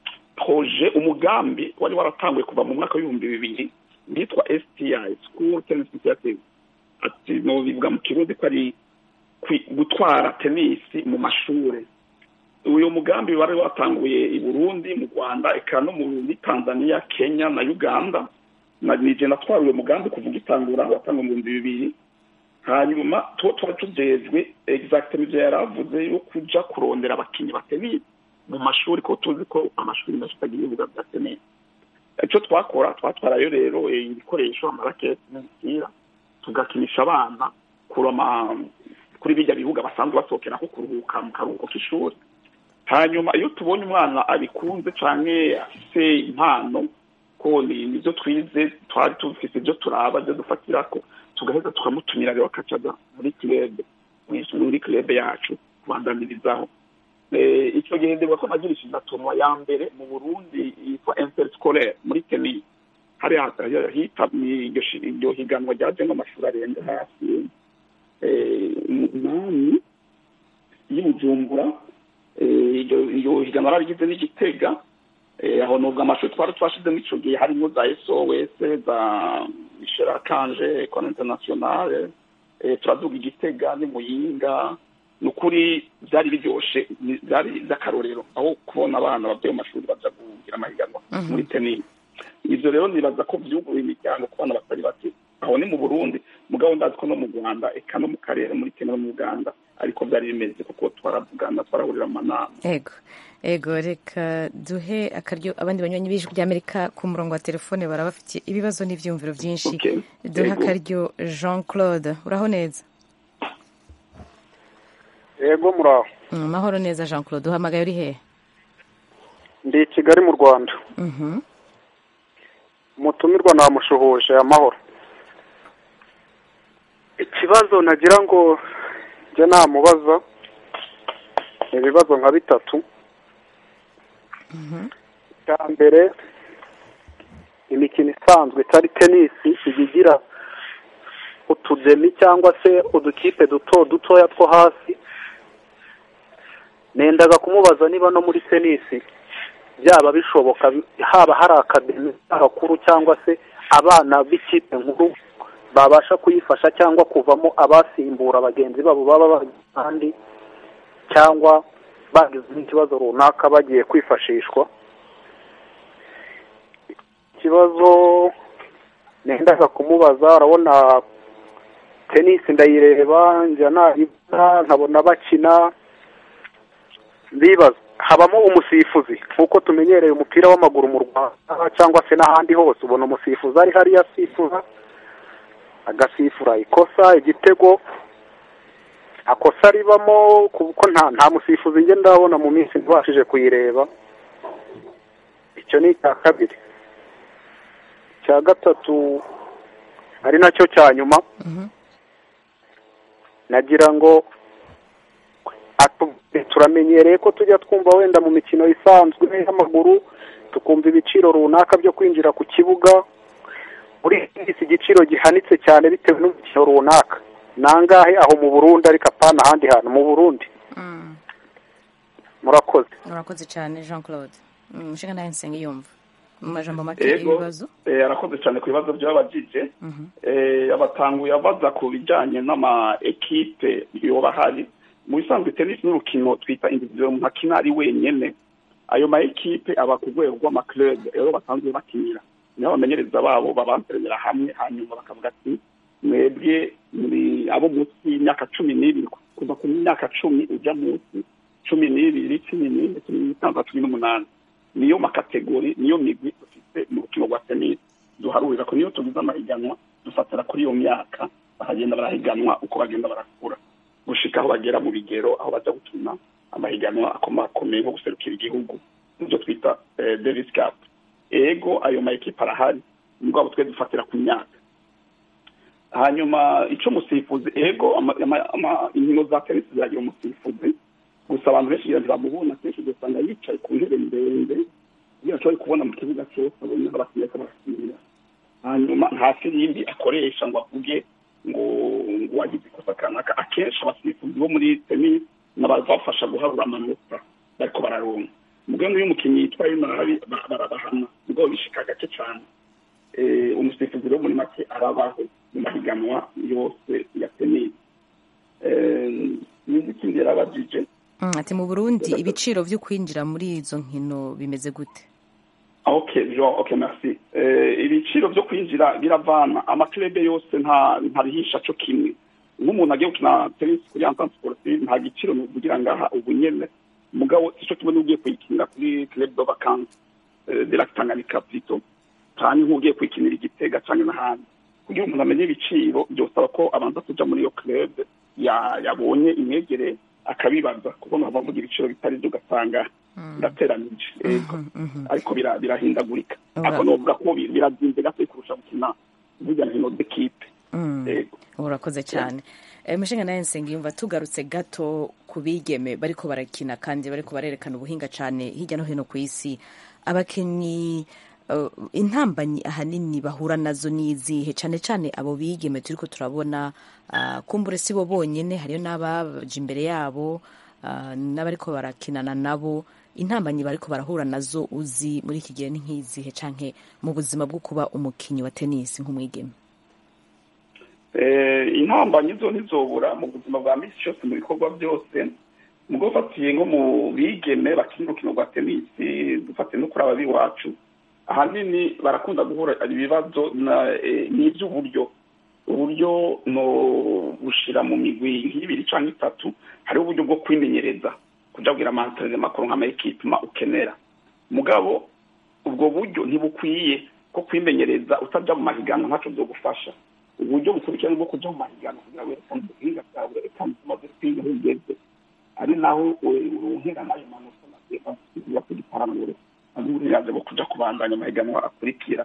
proje umugambi wari waratanguye kuva mu mwaka w'ibihumbi bibiri witwa sti school tennis initiative ati no bivuga mu kirundi ko ari kwi- gutwara tenisi mu mashure uyu mugambi wari watanguye i burundi mu rwanda eka no muri tanzania kenya na uganda na nije natwara uyu mugambi kuvuga itangura watanguye mu bihumbi bibiri hanyuma tuba tuba tujejwe exactement ivyo yari avuze yo kuja kurondera abakinyi ba tenisi mu mashuri ko tuzi ko amashuri menshi atagira ibibuga bya tenisi icyo twakora twatwarayo rero eh, ibikoresho amaraketi n'imipira tugakinisha abana kurama kuri bijya bibuga basanzwe basohokeraho kuruhuka mu karuhuko k'ishuri hanyuma iyo tubonye umwana abikunze canke afise impano ko ni nivyo twize twari tufise ibyo turaba ibyo dufatirako tugaheza tukamutumira rero akacaza muri club muri club yacu kubandanirizaho Eh, icyo gihe ndibuka ko nagirishije na tournoi ya mbere mu burundi yitwa interscolaire muri tennis hariya hita iryo shi- iryo higanwa ryajemo amashuri arenga hafi eh, umunani y'i bujumbura Eh, iryo iryo higanwa rarigize n'igitega Eh, aho nubwo amashuri twari twashizemo ico gihe harimo za sos za isherakanje ecole internationale eh, turaduga igitega n'imuyinga ni ukuri byari biryoshe ni- byari by'akarorero aho kubona abana bavuye mu mashuri baja kugira amahiganwa Mhm. muri tenisi ivyo rero nibaza ko vyuguruye imiryango ku bana batari bake aho ni mu burundi mugabo ndazi ko no mu rwanda eka no mu karere muri kenya no mu uganda ariko byari bimeze kuko twaravugana twarahurira mu manama ego ego reka duhe akaryo abandi banywanyi b'ijwi ry'amerika ku murongo wa telefone baraba bafite ibibazo n'ivyumviro vyinshi Okay. duhe Ego. akaryo jean claude uraho neza yego muraho Mm, mahoro neza jean claude uhamagaye uri hehe ndi i kigali mu rwanda Mhm. umutumirwa namushuhuje amahoro ikibazo nagira ngo njye namubaza ni ibibazo nka bitatu icya mbere imikino isanzwe itari tenisi ijya igira utudemi cyangwa se udukipe duto dutoya two hasi nendaga kumubaza niba no muri tenisi byaba bishoboka haba hari akademi abakuru cyangwa se abana b'ikipe nkuru babasha kuyifasha cyangwa kuvamo abasimbura bagenzi babo baba bari ahandi cyangwa bagize n'ikibazo runaka bagiye kwifashishwa ikibazo nendaga kumubaza urabona tenisi ndayireba njya nayibona nkabona bakina bibaza habamo umusifuzi nk'uko tumenyereye umupira w'amaguru mu rwanda cyangwa se n'ahandi hose ubona umusifuzi ari hariya asifuza agasifura ikosa igitego akosa ribamo kuko nta nta musifuzi njye ndabona mu minsi ntibashije kuyireba icyo ni icya kabiri icya gatatu ari nacyo cya nyuma Mhm. nagira ngo atu- turamenyereye ko tujya twumva wenda mu mikino isanzwe y'amaguru tukumva ibiciro runaka byo kwinjira ku kibuga muri tenisi igiciro gihanitse cyane bitewe n'umukino runaka nangahe aho mu burundi ariko apana ahandi hantu mu burundi Mm. murakoze urakoze cyane jean claude Mm, umushinga nawe nsenga yumva mu majambo make Ego. ibibazo Eh, arakoze cyane ku bibazo by'abajije Mhm. eh, abatanguye abaza ku bijyanye n'ama ekipe yoba ahari mu bisanzwe tenisi n'urukino twita individual umuntu akina ari wenyene ayo ma ekipe aba ku rwego rw'amaclub rero basanzwe bakinira niho abamenyereza babo babanterera hamwe hanyuma bakavuga ati mwebwe muri abo munsi y'imyaka cumi n'ibiri kuva ku myaka cumi ujya munsi cumi n'ibiri cumi n'ine cumi n'itandatu cumi n'umunani niyo makategori niyo migwi dufite mu rukino rwa tenisi duharurira ko niyo tugize amahiganwa dufatira kuri iyo myaka bakagenda barahiganwa uko bagenda barakura gushika aho bagera mu bigero aho baza gukina amahiganwa akomakomeye nko guserukira igihugu nibyo twita davis cup ego ayo ma ekipa arahari mugabo twe dufatira ku myaka hanyuma icyo umusifuzi ego inkino za tenisi ziragira umusifuzi gusa abantu benshi ntibamubona kenshi ugasanga yicaye ku ntebe ndende kugira ashobore kubona mu kibuga cyose abone abakinnyi ko barakinira hanyuma nta firimbi akoresha ngo avuge ngo ngo wagize ikosa kanaka akenshi abasifuzi bo muri tenisi nabazafasha guharura amanota bariko bararonka mugabo iyo umukinnyi yitwaye nabi barabahana ubwo bishika gake cyane umusifuzi rero muri make arabaho mu mahiganwa yose ya tenisi nizi ikindi yarabajije ati mu burundi ibiciro byo kwinjira muri izo nkino bimeze gute okay jo okay merci ibiciro byo kwinjira biravana amakirebe yose nta ntarihisha cyo kimwe nk'umuntu agiye gukina tenisi kuri entente sportive nta giciro nuvugira ngaha ubu nyene mugabo sico kimwe n'ugiye kuyikinira kuri club de vacances de la Tanganyika plutôt canke nk'ugiye kuyikinira igitega canke n'ahandi kugira umuntu amenye ibiciro byosaba ko abanza kuja muri iyo club yabonye imwegere akabibaza kuko nkaba mvuga ibiciro bitari byo ugasanga ndateranije ariko birahindagurika ariko novuga ko birazinze gato kurusha gukina burya nkino d'equipe urakoze cyane mushinga nawe nsengiyumva tugarutse gato ku bigeme bariko barakina kandi bariko barerekana ubuhinga cyane hirya no hino ku isi abakinnyi intambanyi ahanini bahura nazo n'izihe cyane cyane abo bigeme turiko turabona kumbure si bo bonyine hariyo n'abaje imbere yabo n'abariko barakinana nabo intambanyi bariko barahura nazo uzi muri iki gihe ni nk'izihe canke mu buzima bwo kuba umukinnyi wa tenisi nk'umwigeme intambanyi zo ntizobura mu buzima bwa misi cyose mu bikorwa byose mugo ufatiye nko mu bigeme bakina urukino rwa tenisi dufatiye no kuri ababi iwacu ahanini barakunda guhura ibibazo n'iby'uburyo uburyo no gushira mu migwi nk'ibiri cyangwa itatu hariho uburyo bwo kwimenyereza kuja kugira amantere makuru nk'amayekipima ukenera mugabo ubwo buryo ntibukwiye ko kwimenyereza utaja mu mahiganwa ntaco vyogufasha uburyo bukurikirana bwo kuja mu mahiganwa kugira werekane ubuhinga bwawe werekane umaze kwiga aho ugeze ari naho uronkera n'ayo manota nagiye kugiparanure uburenganzira bwo kuja kubandanya amahiganwa akurikira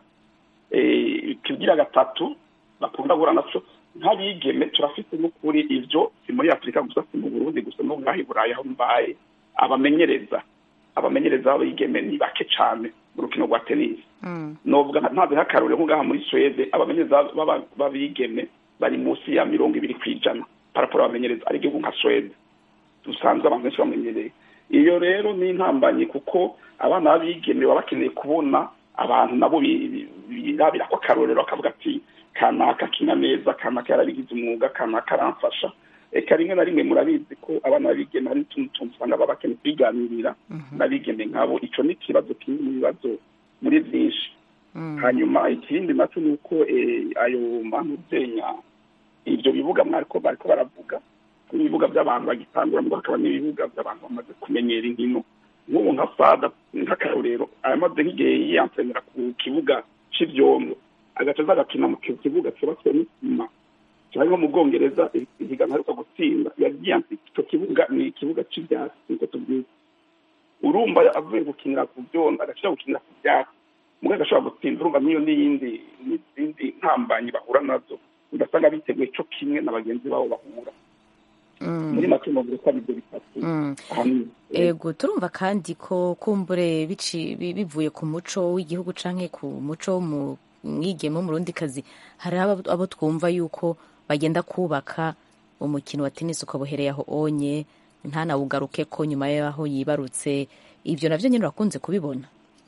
ikigira gatatu bakunda guhura naco nk'abigeme turafite n'ukuri ivyo si muri afurika gusa si mu burundi gusa no ngaha i burayi aho mbaye abamenyereza abamenyereza b'abigeme ni bake cane mu rukino rwa tenisi novuga ntazi nk'akarorero nko ngaha muri swede abamenyereza b'abigeme bari munsi ya mirongo ibiri kw'ijana paraporo abamenyereza ari igihugu nka swede dusanzwe abantu benshi bamenyereye iyo rero ni intambanyi kuko abana b'abigeme baba bakeneye kubona abantu nabo birabira ko akarorero akavuga ati kanaka kina neza kanaka yarabigize umwuga kanaka aramfasha eka rimwe na rimwe murabizi ko abana b'abigeme hari n'utuntu tuntu usanga baba bakeneye kwiganirira n'abigeme nkabo ico ni ikibazo kimwe mu bibazo muri byinshi hanyuma ikindi naco ni uko ayo mpamvu zenya ibyo bibuga mwariko bariko baravuga ibibuga by'abantu bagitangura ngo hakaba n'ibibuga by'abantu bamaze kumenyera inkino nk'ubu nka fada nk'akarorero ayamaze nk'igihe yiyansenera ku kibuga c'ivyondo agaca aza agakina mu kibuga cubatswe n'isima cyari nko mu bwongereza ihiganwa aheruka gutsinda yagiyanse icyo kibuga ni ikibuga c'ivyatsi niko tubyita urumva avuye gukinira ku vyondo agashira gukinira ku vyatsi mugabo agashobora gutsinda urumva niyo n'iyindi n'izindi ntambanyi bahura nazo ugasanga biteguye co kimwe na bagenzi babo bahura muri make novuga ko ari ibyo bitatu ego turumva kandi ko kumbure bivuye ku muco w'igihugu canke ku muco mu mwigeme w'umurundikazi hari abo twumva yuko bagenda kubaka umukino wa tenisi ukabuhereye aho onye ntanawugaruke ko nyuma y'aho yibarutse ibyo navyo nyine urakunze kubibona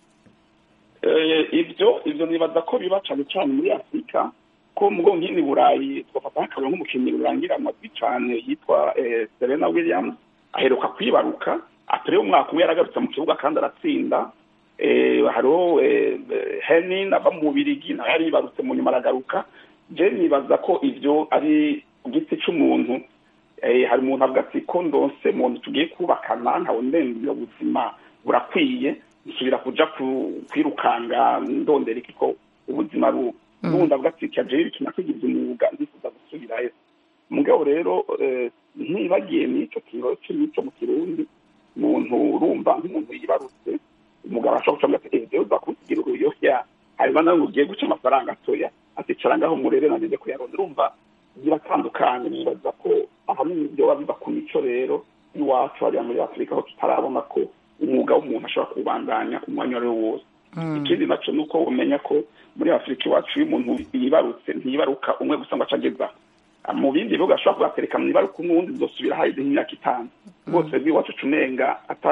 ibyo ibyo nibaza ko biba cane cane muri afurika ko mugo nk'ini burayi twafata nk'akarero nk'umukinnyi rurangira amazwi cane yitwa serena williams aheruka kwibaruka atari umwaka umwe yaragarutse mu kibuga kandi aratsinda hariho henin ava mu bubirigi nawe yaribarutse mu nyuma aragaruka je nibaza ko ivyo ari ku giti c'umuntu eh, hari umuntu avuga ati ko ndonse muntu tugiye kubakana ntawe ndembe ubuzima burakwiye nsubira kuja ku- kwirukanga ndondera iki ko ubuzima bu n'ubundi avuga ati kajeyo iki nakigize umwuga ndifuza gusubirayo mugabo rero eh, ntibagiye n'ico kiro c'imico mu kirundi umuntu urumva nk'umuntu yibarutse umugabo ashobora kuca ati ejo uza kugira uruyoya hanyuma nawe ngo ugiye guca amafaranga atoya aticara ngaho murere nageze kuyaronda urumva biratandukanye nibaza ko ahanini ibyo biba biva ku mico rero iwacu hariya muri afurika aho tutarabona ko umwuga w'umuntu ashobora kuwubandanya umwanya uwo ari wo wose ikindi naco ni uko umenya ko muri afurika iwacu iyo umuntu yibarutse ntiyibaruka umwe gusa ngo aca ageza mu bindi bihugu ashobora kubatereka mu ibaruka umwe uwundi zosubira haheze nk'imyaka itanu rwose bw'iwacu tunenga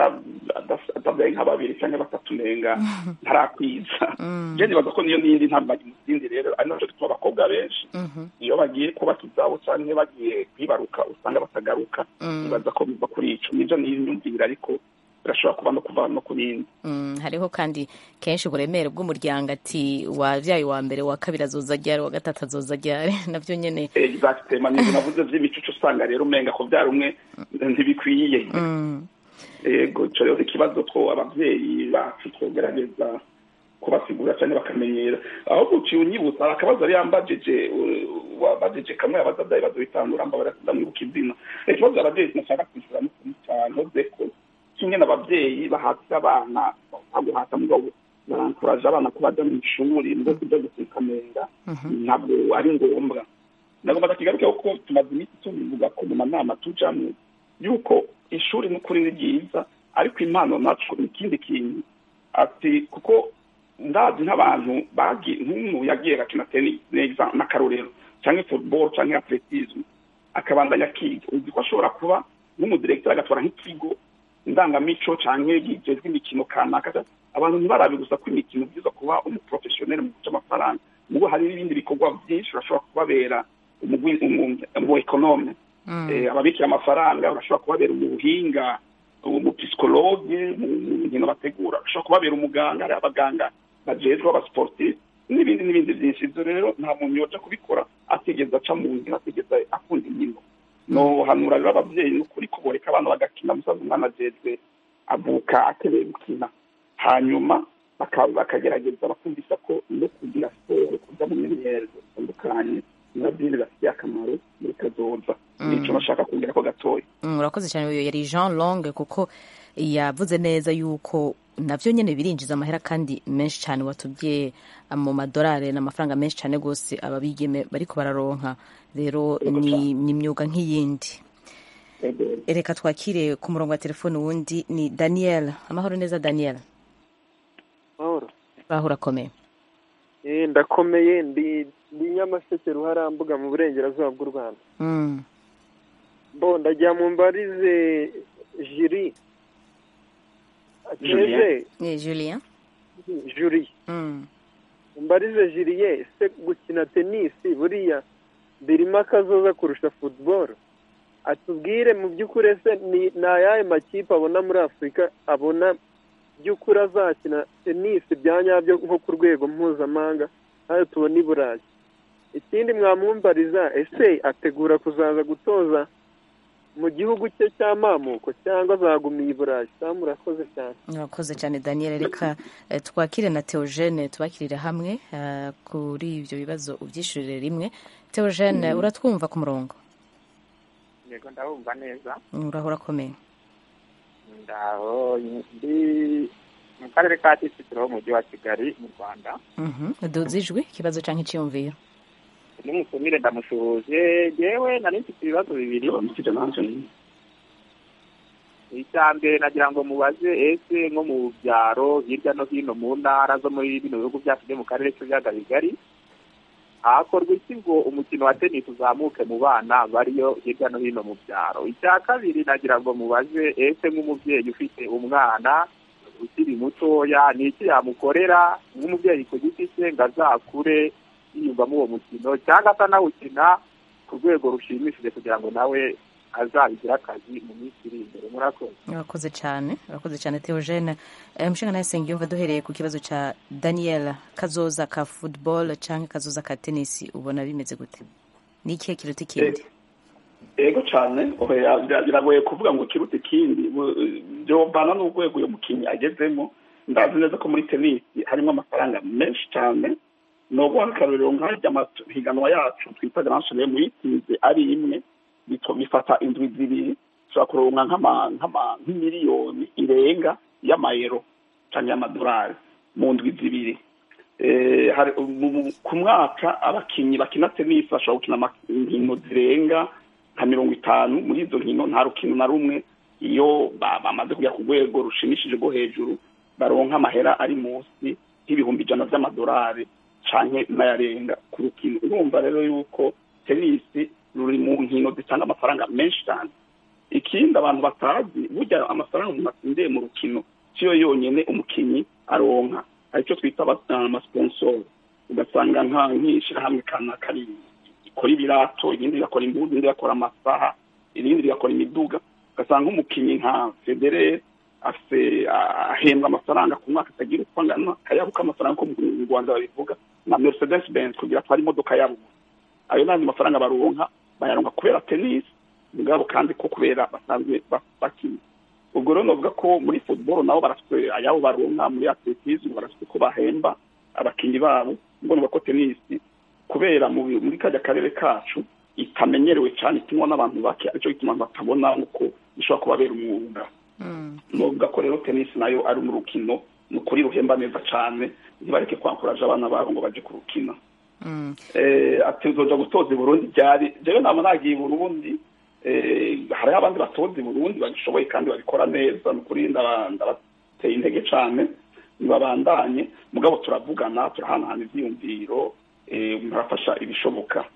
atabyaye nka babiri cyangwa batatu nenga ntarakwiza je nibaza ko niyo n'iyindi ntambagi mu zindi rero ari naco gituma abakobwa benshi iyo bagiye kubaka izabo canke bagiye kwibaruka usanga batagaruka nibaza ko biva kuri ico nijo niyumvira ariko birashobora kuba no kuva no ku bindi Mm, hariho kandi kenshi uburemere bw'umuryango ati wavyaye wa mbere wa kabiri azoza ryari wa gatatu azoza ryari navyo nyene exactement nivyo navuze vy'imicuco usanga rero umenga ko vyari umwe ntibikwiye mm, yego ico rero ikibazo two abavyeyi bacu twogerageza kubasigura cyane bakamenyera ahubwo uciye unyibutsa hari akabazo yari yambajije uh, wabajije kamwe abaza vyayi bazobitangura mba ndamwibuka izina ikibazo abavyeyi nashaka kwishura cyane ko kimwe n'abavyeyi bahatira abana baguhata mugabo barankuraje abana ko baja mu ishuri ngo kuja gusikamenga ntabwo ari ngombwa nagomba ndakigarukeho ko tumaze iminsi tubivuga ko mu manama tujamwo yuko ishuri n'ukuri ni ryiza ariko impano naco ni ikindi kintu ati kuko ndazi nk'abantu bagiye nk'umuntu yagiye agakina tennis neza n'akarorero cyangwa football cyangwa atletisme akabandanya akiga uzi ko ashobora kuba nk'umudirekiteri agatwara nk'ikigo ndangamico canke gijejwe imikino kanaka abantu ntibarabe gusa ko imikino byiza kuba umuprofessionel mu guca amafaranga mugo hari n'ibindi bikorwa byinshi urashobora kubabera umugwi umu ekonome ababikira amafaranga urashobora kubabera umuhinga umupsikologe mu nkino bategura urashobora kubabera umuganga hari abaganga bajejwe abasportif n'ibindi n'ibindi byinshi ibyo rero nta muntu yoja kubikora atigeze aca mu nzira atigeze akunda inkino no hanura rero abavyeyi n'ukuri ko boreka abana bagakina musaza umwana ajejwe avuka akeneye gukina hanyuma bakagerageza bakumvisa ko no kugira siporo kuja mu myimenyerezo itandukanye nabyo bibafitiye akamaro muri kazoza nico nashaka kongera ko gatoya urakoze cyane uyu yari jean long kuko yavuze neza yuko navyo nyene birinjiza amahera kandi menshi cyane watubwiye mu madolari n'amafaranga menshi cyane rwose ababigeme bariko bararonka rero ni imyuga nk'iyindi reka twakire ku murongo wa telefone wundi ni daniel amahoro neza daniel mahoro baho urakomeye eh ndakomeye ndi ndi nyamaseke ruharambuga mu burengerazuba bw'u rwanda bo ndajya mu mbarize jiri ateze julien juri mbarize jiriye se gukina tenisi buriya birimo akazoza kurusha football atubwire mu by'ukuri ese ni ayahe makipe abona muri afurika abona by'ukuri azakina tenisi bya nyabyo nko ku rwego mpuzamahanga nayo tubona i burayi ikindi mwamwumbariza ese ategura kuzaza gutoza mu gihugu cye cy'amamuko cyangwa azagumiye i burayi cyangwa murakoze cyane murakoze cyane daniel reka twakire na teogene tubakirire hamwe kuri ibyo bibazo ubyishyurire rimwe teogene uratwumva ku murongo yego ndabumva neza uraho urakomeye ndaho ndi mu karere ka kicukiro mu mujyi wa kigali mu rwanda duzi ijwi ikibazo cyangwa icyiyumviro n'umusumire ndamusuhuje yewe nari mfite ibibazo bibiri icya mbere nagira ngo mubaze ese nko mu byaro hirya no hino mu ntara zo muri bino bihugu byacu byo mu karere k'ibiyaga bigari hakorwa iki ngo umukino wa tenisi uzamuke mu bana bariyo hirya no hino mu byaro icya kabiri nagira ngo mubaze ese nk'umubyeyi ufite umwana ukiri mutoya ni iki yamukorera nk'umubyeyi ku giti cye ngo azakure yiyumvamo uwo mukino cyangwa se anawukina ku rwego rushimishije kugira ngo nawe azabigira akazi mu minsi iri imbere murakoze urakoze cyane urakoze cyane theogene umushinga nawe yumva duhereye ku kibazo cya daniel kazoza ka football cyangwa kazoza ka tenisi ubona bimeze gute ni ikihe kiruta ikindi ego cyane biragoye kuvuga ngo kiruta ikindi byobana n'urwego uyu mukinnyi agezemo ndazi neza ko muri tenisi harimo amafaranga menshi cyane ni uguha akarorero nk'ajya amahiganwa yacu twita garanshire muyitsinze ari imwe bifata indwi zibiri ushobora kuronka nk'imiliyoni irenga y'amayero cyangwa y'amadolari mu ndwi zibiri ku mwaka abakinnyi bakina tenisi bashobora gukina inkino zirenga nka mirongo itanu muri izo nkino nta rukino na rumwe iyo bamaze kujya ku rwego rushimishije rwo hejuru baronka amahera ari munsi y'ibihumbi ijana by'amadolari cyane n'ayarenga ku rukino urumva rero yuko tenisi ruri mu nkino zitanga amafaranga menshi cyane ikindi abantu batazi burya amafaranga umuntu atsindiye mu rukino siyo yonyine umukinnyi aronka aricyo twita amasiponsoro ugasanga nk'ishyirahamwe kanaka rikora ibirato irindi rigakora imbuga irindi rigakora amasaha irindi rigakora imiduga ugasanga nk'umukinnyi nka federere afite ahembwa amafaranga ku mwaka atagira uko angana akayabuka amafaranga ko mu rwanda babivuga na mercedes benz kugira atware imodoka yabo ayo n'andi mafaranga baronka bayaronka kubera tenisi mugabo kandi ko kubera basanzwe bakina ubwo rero navuga ko muri football nabo barafite ayabo baronka muri atletisme barafite ko bahemba abakinnyi babo ubwo navuga ko tenisi kubera muri kajya karere kacu itamenyerewe cyane ikinwa n'abantu bake aricyo gituma batabona uko ishobora kubabera umwuga navuga ko rero tenisi nayo ari mu rukino ni ukuri ruhemba neza cyane ntibareke kwankuraje abana babo ngo bajye kurukina ati nzoja gutoza i burundi ryari jewe naba nagiye i burundi hariho abandi batoza i burundi babishoboye kandi babikora neza ni ukuri ndabateye intege cyane ntibabandanye mugabo turavugana turahanahana ivyiyumviro murafasha ibishoboka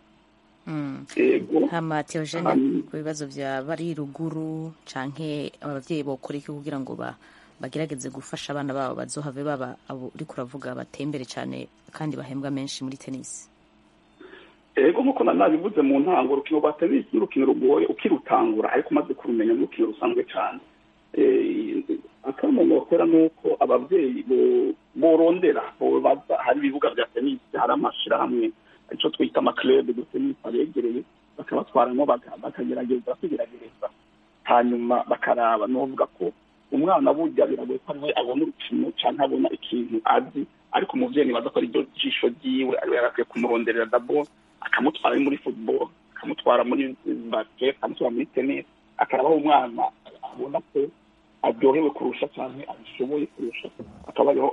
hama teogene ku bibazo bya bari ruguru canke abavyeyi bokora iki kugira ngo bagerageze gufasha abana babo bazohave baba abo uri kuravuga batembere cyane kandi bahembwa menshi muri tenisi ego nk'uko nabivuze mu ntango urukino rwa tenisi n'urukino rugoye ukirutangura ariko umaze kurumenya n'urukino rusanzwe cyane akamenya bakora ni uko ababyeyi borondera hari ibibuga bya tenisi hari amashyirahamwe icyo twita amakirebe de tenisi abegereye bakabatwaramo bakagerageza kwigerageza hanyuma bakaraba n'uvuga ko umwana burya biragoye ko ariwe abona urukino cyangwa abona ikintu azi ariko umubyeyi nibaza ko ari ryo jisho ryiwe ariwe yarakwiye kumuronderera dabo akamutwara muri football akamutwara muri basket akamutwara muri tennis akarabaho umwana abona ko aryohewe kurusha cyane abishoboye kurusha akaba ariho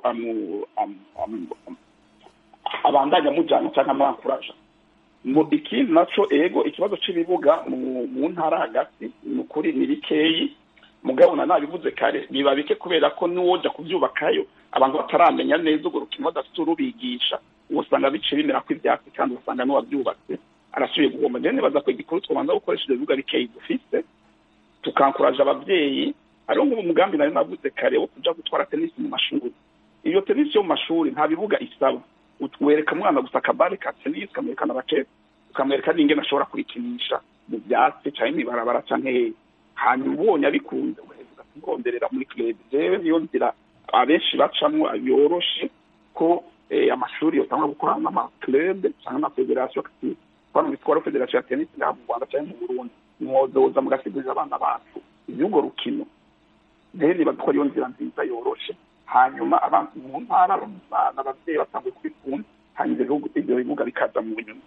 abandanya amujyana cyangwa amwakuraje ikindi naco ego ikibazo cy'ibibuga mu ntara hagati ni ukuri ni bikeyi mugabo na nabivuze kare biba bike kubera ko n'uwoja kubyubakayo abantu bataramenya neza urwo rukino badafite urubigisha usanga bice bimera ko ibyatsi kandi ugasanga n'uwabyubatse arasubiye guhomba rero nibaza ko igikuru twabanza gukoresha ibyo bibuga bikeyi dufite tukankuraje ababyeyi hariho nk'ubu mugambi nari navuze kare wo kuja gutwara tenisi mu mashuri iyo tenisi yo mu mashuri nta bibuga isaba wereka umwana gusa akabare ka tenisi ukamwerekana abaketse ukamwereka n'ingene ashobora kurikinisha mu byatsi cyangwa imibarabara cyangwa hehe hanyuma ubonye abikunze ugaheza ugatonderera muri club jewe niyo nzira abenshi bacamwo yoroshe ko amashuri yotangwa gukorana n'amaclub cyangwa amafederasiyo hano bitwara federasiyo ya tenisi ngaha mu rwanda cyangwa mu burundi mwozoza mugasigurira abana bacu iby'urwo rukino rero nibaza ko ariyo nzira nziza yoroshe hanyuma abantu mu ntara ababyeyi batanguye kubikunda hanyuma ibyo bibuga bikaza mu nyuma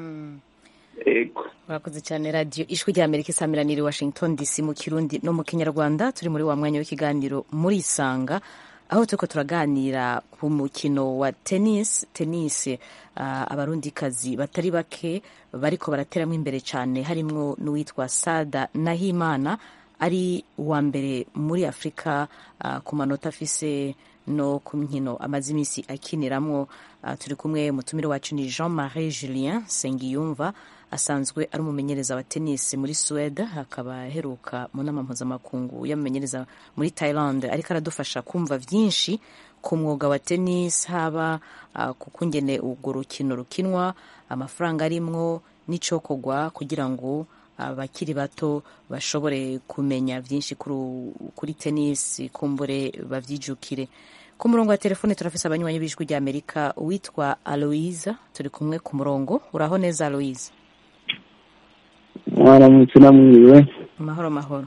murakoze cyane radiyo ijwi rya amerika isamiraniye washington dc mu kirundi no mu kinyarwanda turi muri wa mwanya w'ikiganiro muri isanga aho turiko turaganira ku mukino wa tennis tennis uh, abarundikazi batari bake bariko barateramo imbere cyane harimwo n'uwitwa sada nahimana ari uwa mbere muri afurika uh, ku manota afise no ku nkino amaze iminsi akiniramwo uh, turi kumwe mutumire wacu ni jean marie julien sengiyumva asanzwe ari umumenyereza wa tennis muri Suède akaba aheruka mu nama mpuzamakungu y'umumenyereza muri Thailand ariko aradufasha kumva byinshi ku mwuga wa tennis haba uh, ku kungene urwo rukino rukinwa amafaranga arimwo n'icokogwa kugira ngo abakiri bato bashobore kumenya byinshi kuri tenisi kumbure babyijukire ku murongo wa telefone turafise abanywanyi b'ijwi rya amerika uwitwa aloise turi kumwe ku murongo uraho neza aloise mwaramutse namwiriwe mahoro mahoro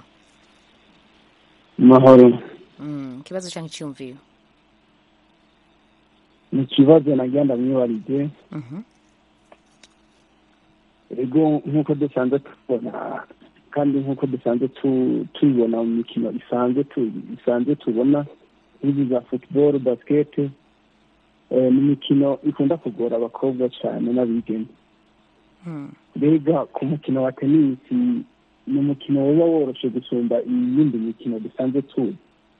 mahoro ikibazo cyangwa icyumviro ni ikibazo nagenda mwibarize ego nk'uko dusanzwe tubona kandi nk'uko dusanzwe tubibona mu mikino isanzwe tubona nk'izi za futuboro basikete ni imikino ikunda kugora abakobwa cyane n'abigeme mbega ku mukino wa tenisi ni umukino uba woroshye gusumba iyindi mikino dusanzwe tuzi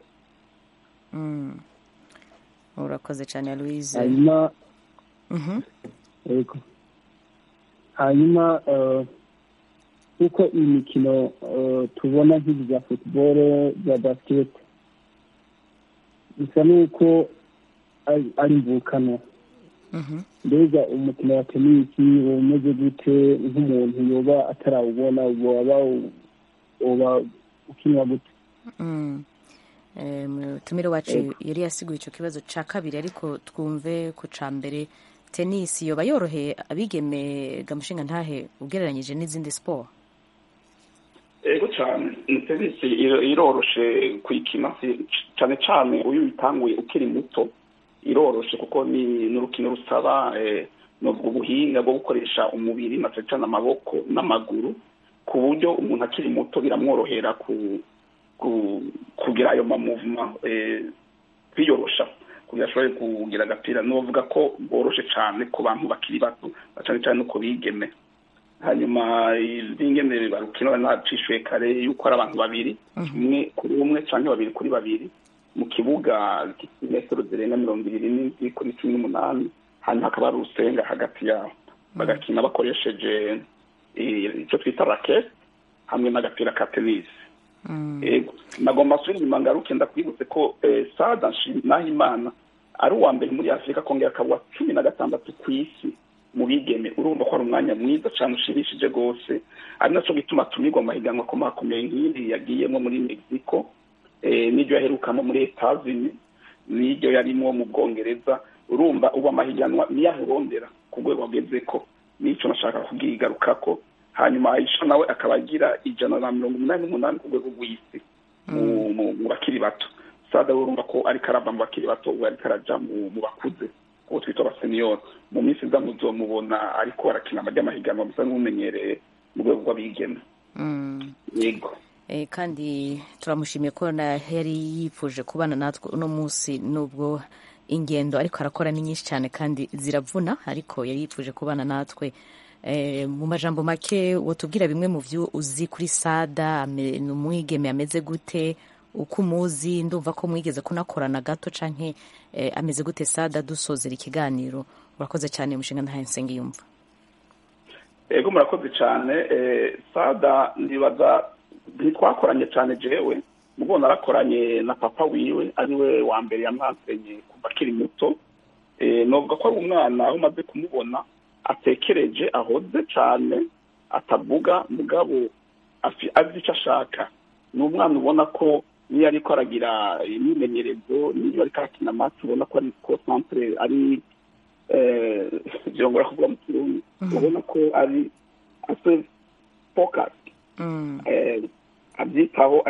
urakoze cyane louise hanyuma yego hanyuma nk'uko iyi mikino tubona nk'izi za futuboro za basikete bisa n'uko ari imvukano mbega umukino wa tenisi uba umeze gute nk'umuntu yoba atarawubona waba uba ukinwa gute mutumire wacu yari yasiguye icyo kibazo cya kabiri ariko twumve ku cya mbere tenisi yoba yoroheye abigeme gamushinga ntahe ugereranyije n'izindi siporo ego cyane tenisi iroroshe kuyikina cyane cyane uyu uyitanguye ukiri muto iroroshe kuko ni n'urukino rusaba nubwo ubuhinga bwo gukoresha umubiri na cyane amaboko n'amaguru ku buryo umuntu akiri muto biramworohera kugira ayo mamuvuma kwiyorosha kugira ashobore kugira agapira n'ubavuga ko bworoshe cyane ku bantu bakiri bato cyane cyane no ku bigeme hanyuma izingene barukino nacishuye kare yuko ari abantu babiri umwe kuri umwe cyangwa babiri kuri babiri mu kibuga metero zirenga mirongo ibiri n'indwi kuri cumi n'umunani hanyuma hakaba hari urusenga hagati yabo bagakina bakoresheje icyo twita rakete hamwe n'agapira ka tenisi nagomba asubira inyuma ngaruke ndakwibutse ko sada nahimana ari uwa mbere muri afurika kongera akaba uwa cumi na gatandatu ku isi mu bigeme urumva ko ari umwanya mwiza cyane ushimishije rwose ari nacyo gituma tumirwa mu mahiganwa akomakomeye nk'iri yagiyemo muri mexico n'iryo yaherukamo muri etazini n'iryo yarimo mu bwongereza urumva ubu amahiganwa niyo ahurondera ku rwego ageze ko n'icyo nashaka kubwigaruka ko hanyuma ayisha nawe akaba agira ijana na mirongo umunani n'umunani ku rwego rw'isi mu bakiri bato sada urumva ko ariko arava mu bakiri bato ubu ariko araja mu bakuze uwo twita abaseniyori mu minsi iza muzomubona ariko arakina amajya amahiganwa musa n'umumenyereye mu rwego rw'abigeme yego kandi turamushimiye ko yari yifuje kubana natwe uno munsi nubwo ingendo ariko arakora ni nyinshi cyane kandi ziravuna ariko yari yifuje kubana natwe mu majambo make watubwira bimwe mu byo uzi kuri sada ni umwigeme ameze gute uko umuzi ndumva ko mwigeze kunakorana gato canke ameze gute sada dusozera ikiganiro urakoze cyane umushinga ntahe nsenge yumva ego murakoze cyane sada ndibaza ntitwakoranye cyane jewe mugo narakoranye na papa wiwe ariwe wa mbere yamwansenye kuva akiri muto novuga ko ari umwana aho umaze kumubona atekereje ahoze cyane atavuga mugabo azi icyo ashaka ni umwana ubona ko niyo ariko aragira imyimenyerezo niyo ariko arakina amata ubona ko ari konsantere ari byongera kuvuga mu kirundi ubona ko ari ase fokasi abyitaho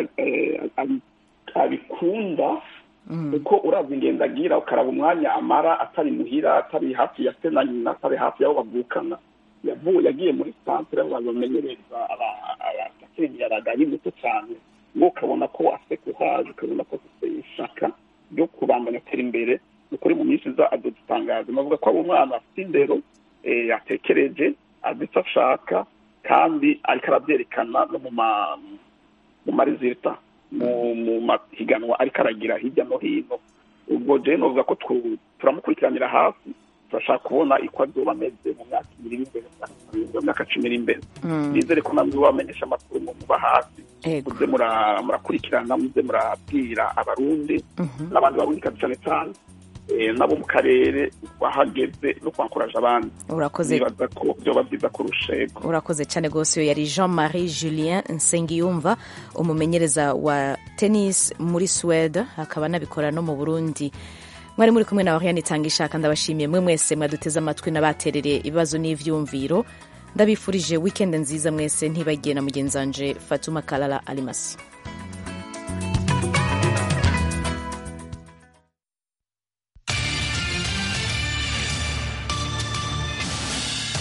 abikunda kuko uraza ingendo agira ukaraba umwanya amara atari muhira atari hafi ya se na nyina atari hafi y'aho bavukana yavuye yagiye muri santere aho bamenyereza abakiriya ari muto cyane ngo ukabona ko afite kuhaje ukabona ko afite ishaka ryo kubandanya atera imbere ukuri mu minsi iza adutangaza navuga ko ari umwana afite indero yatekereje azi icyo ashaka kandi ariko arabyerekana no mu marezita mu mahiganwa ariko aragira hirya no hino ubwo rero navuga ko turamukurikiranira hafi turashaka kubona uko azoba ameze mu myaka ibiri imbere mu myaka cumi iri imbere nizere ko namwe bamenyesha amakuru mu muba hafi muze murakurikirana muze murabwira abarundi n'abandi barundi cyane cyane eh, nabo mu karere wahageze no kwankuraje abandi urakoze nibaza ko byoba byiza kurusha yego urakoze cyane rwose uyu yari jean marie julien nsengiyumva umumenyereza wa tennis muri suwede akaba anabikora no mu burundi mwari muri kumwe na oriane itanga ishaka ndabashimiye mwe mwese mwaduteze amatwi n'abaterereye ibibazo n'ivyumviro ndabifurije wikendi nziza mwese ntibagiye na mugenzi wanje fatuma kalala alimasi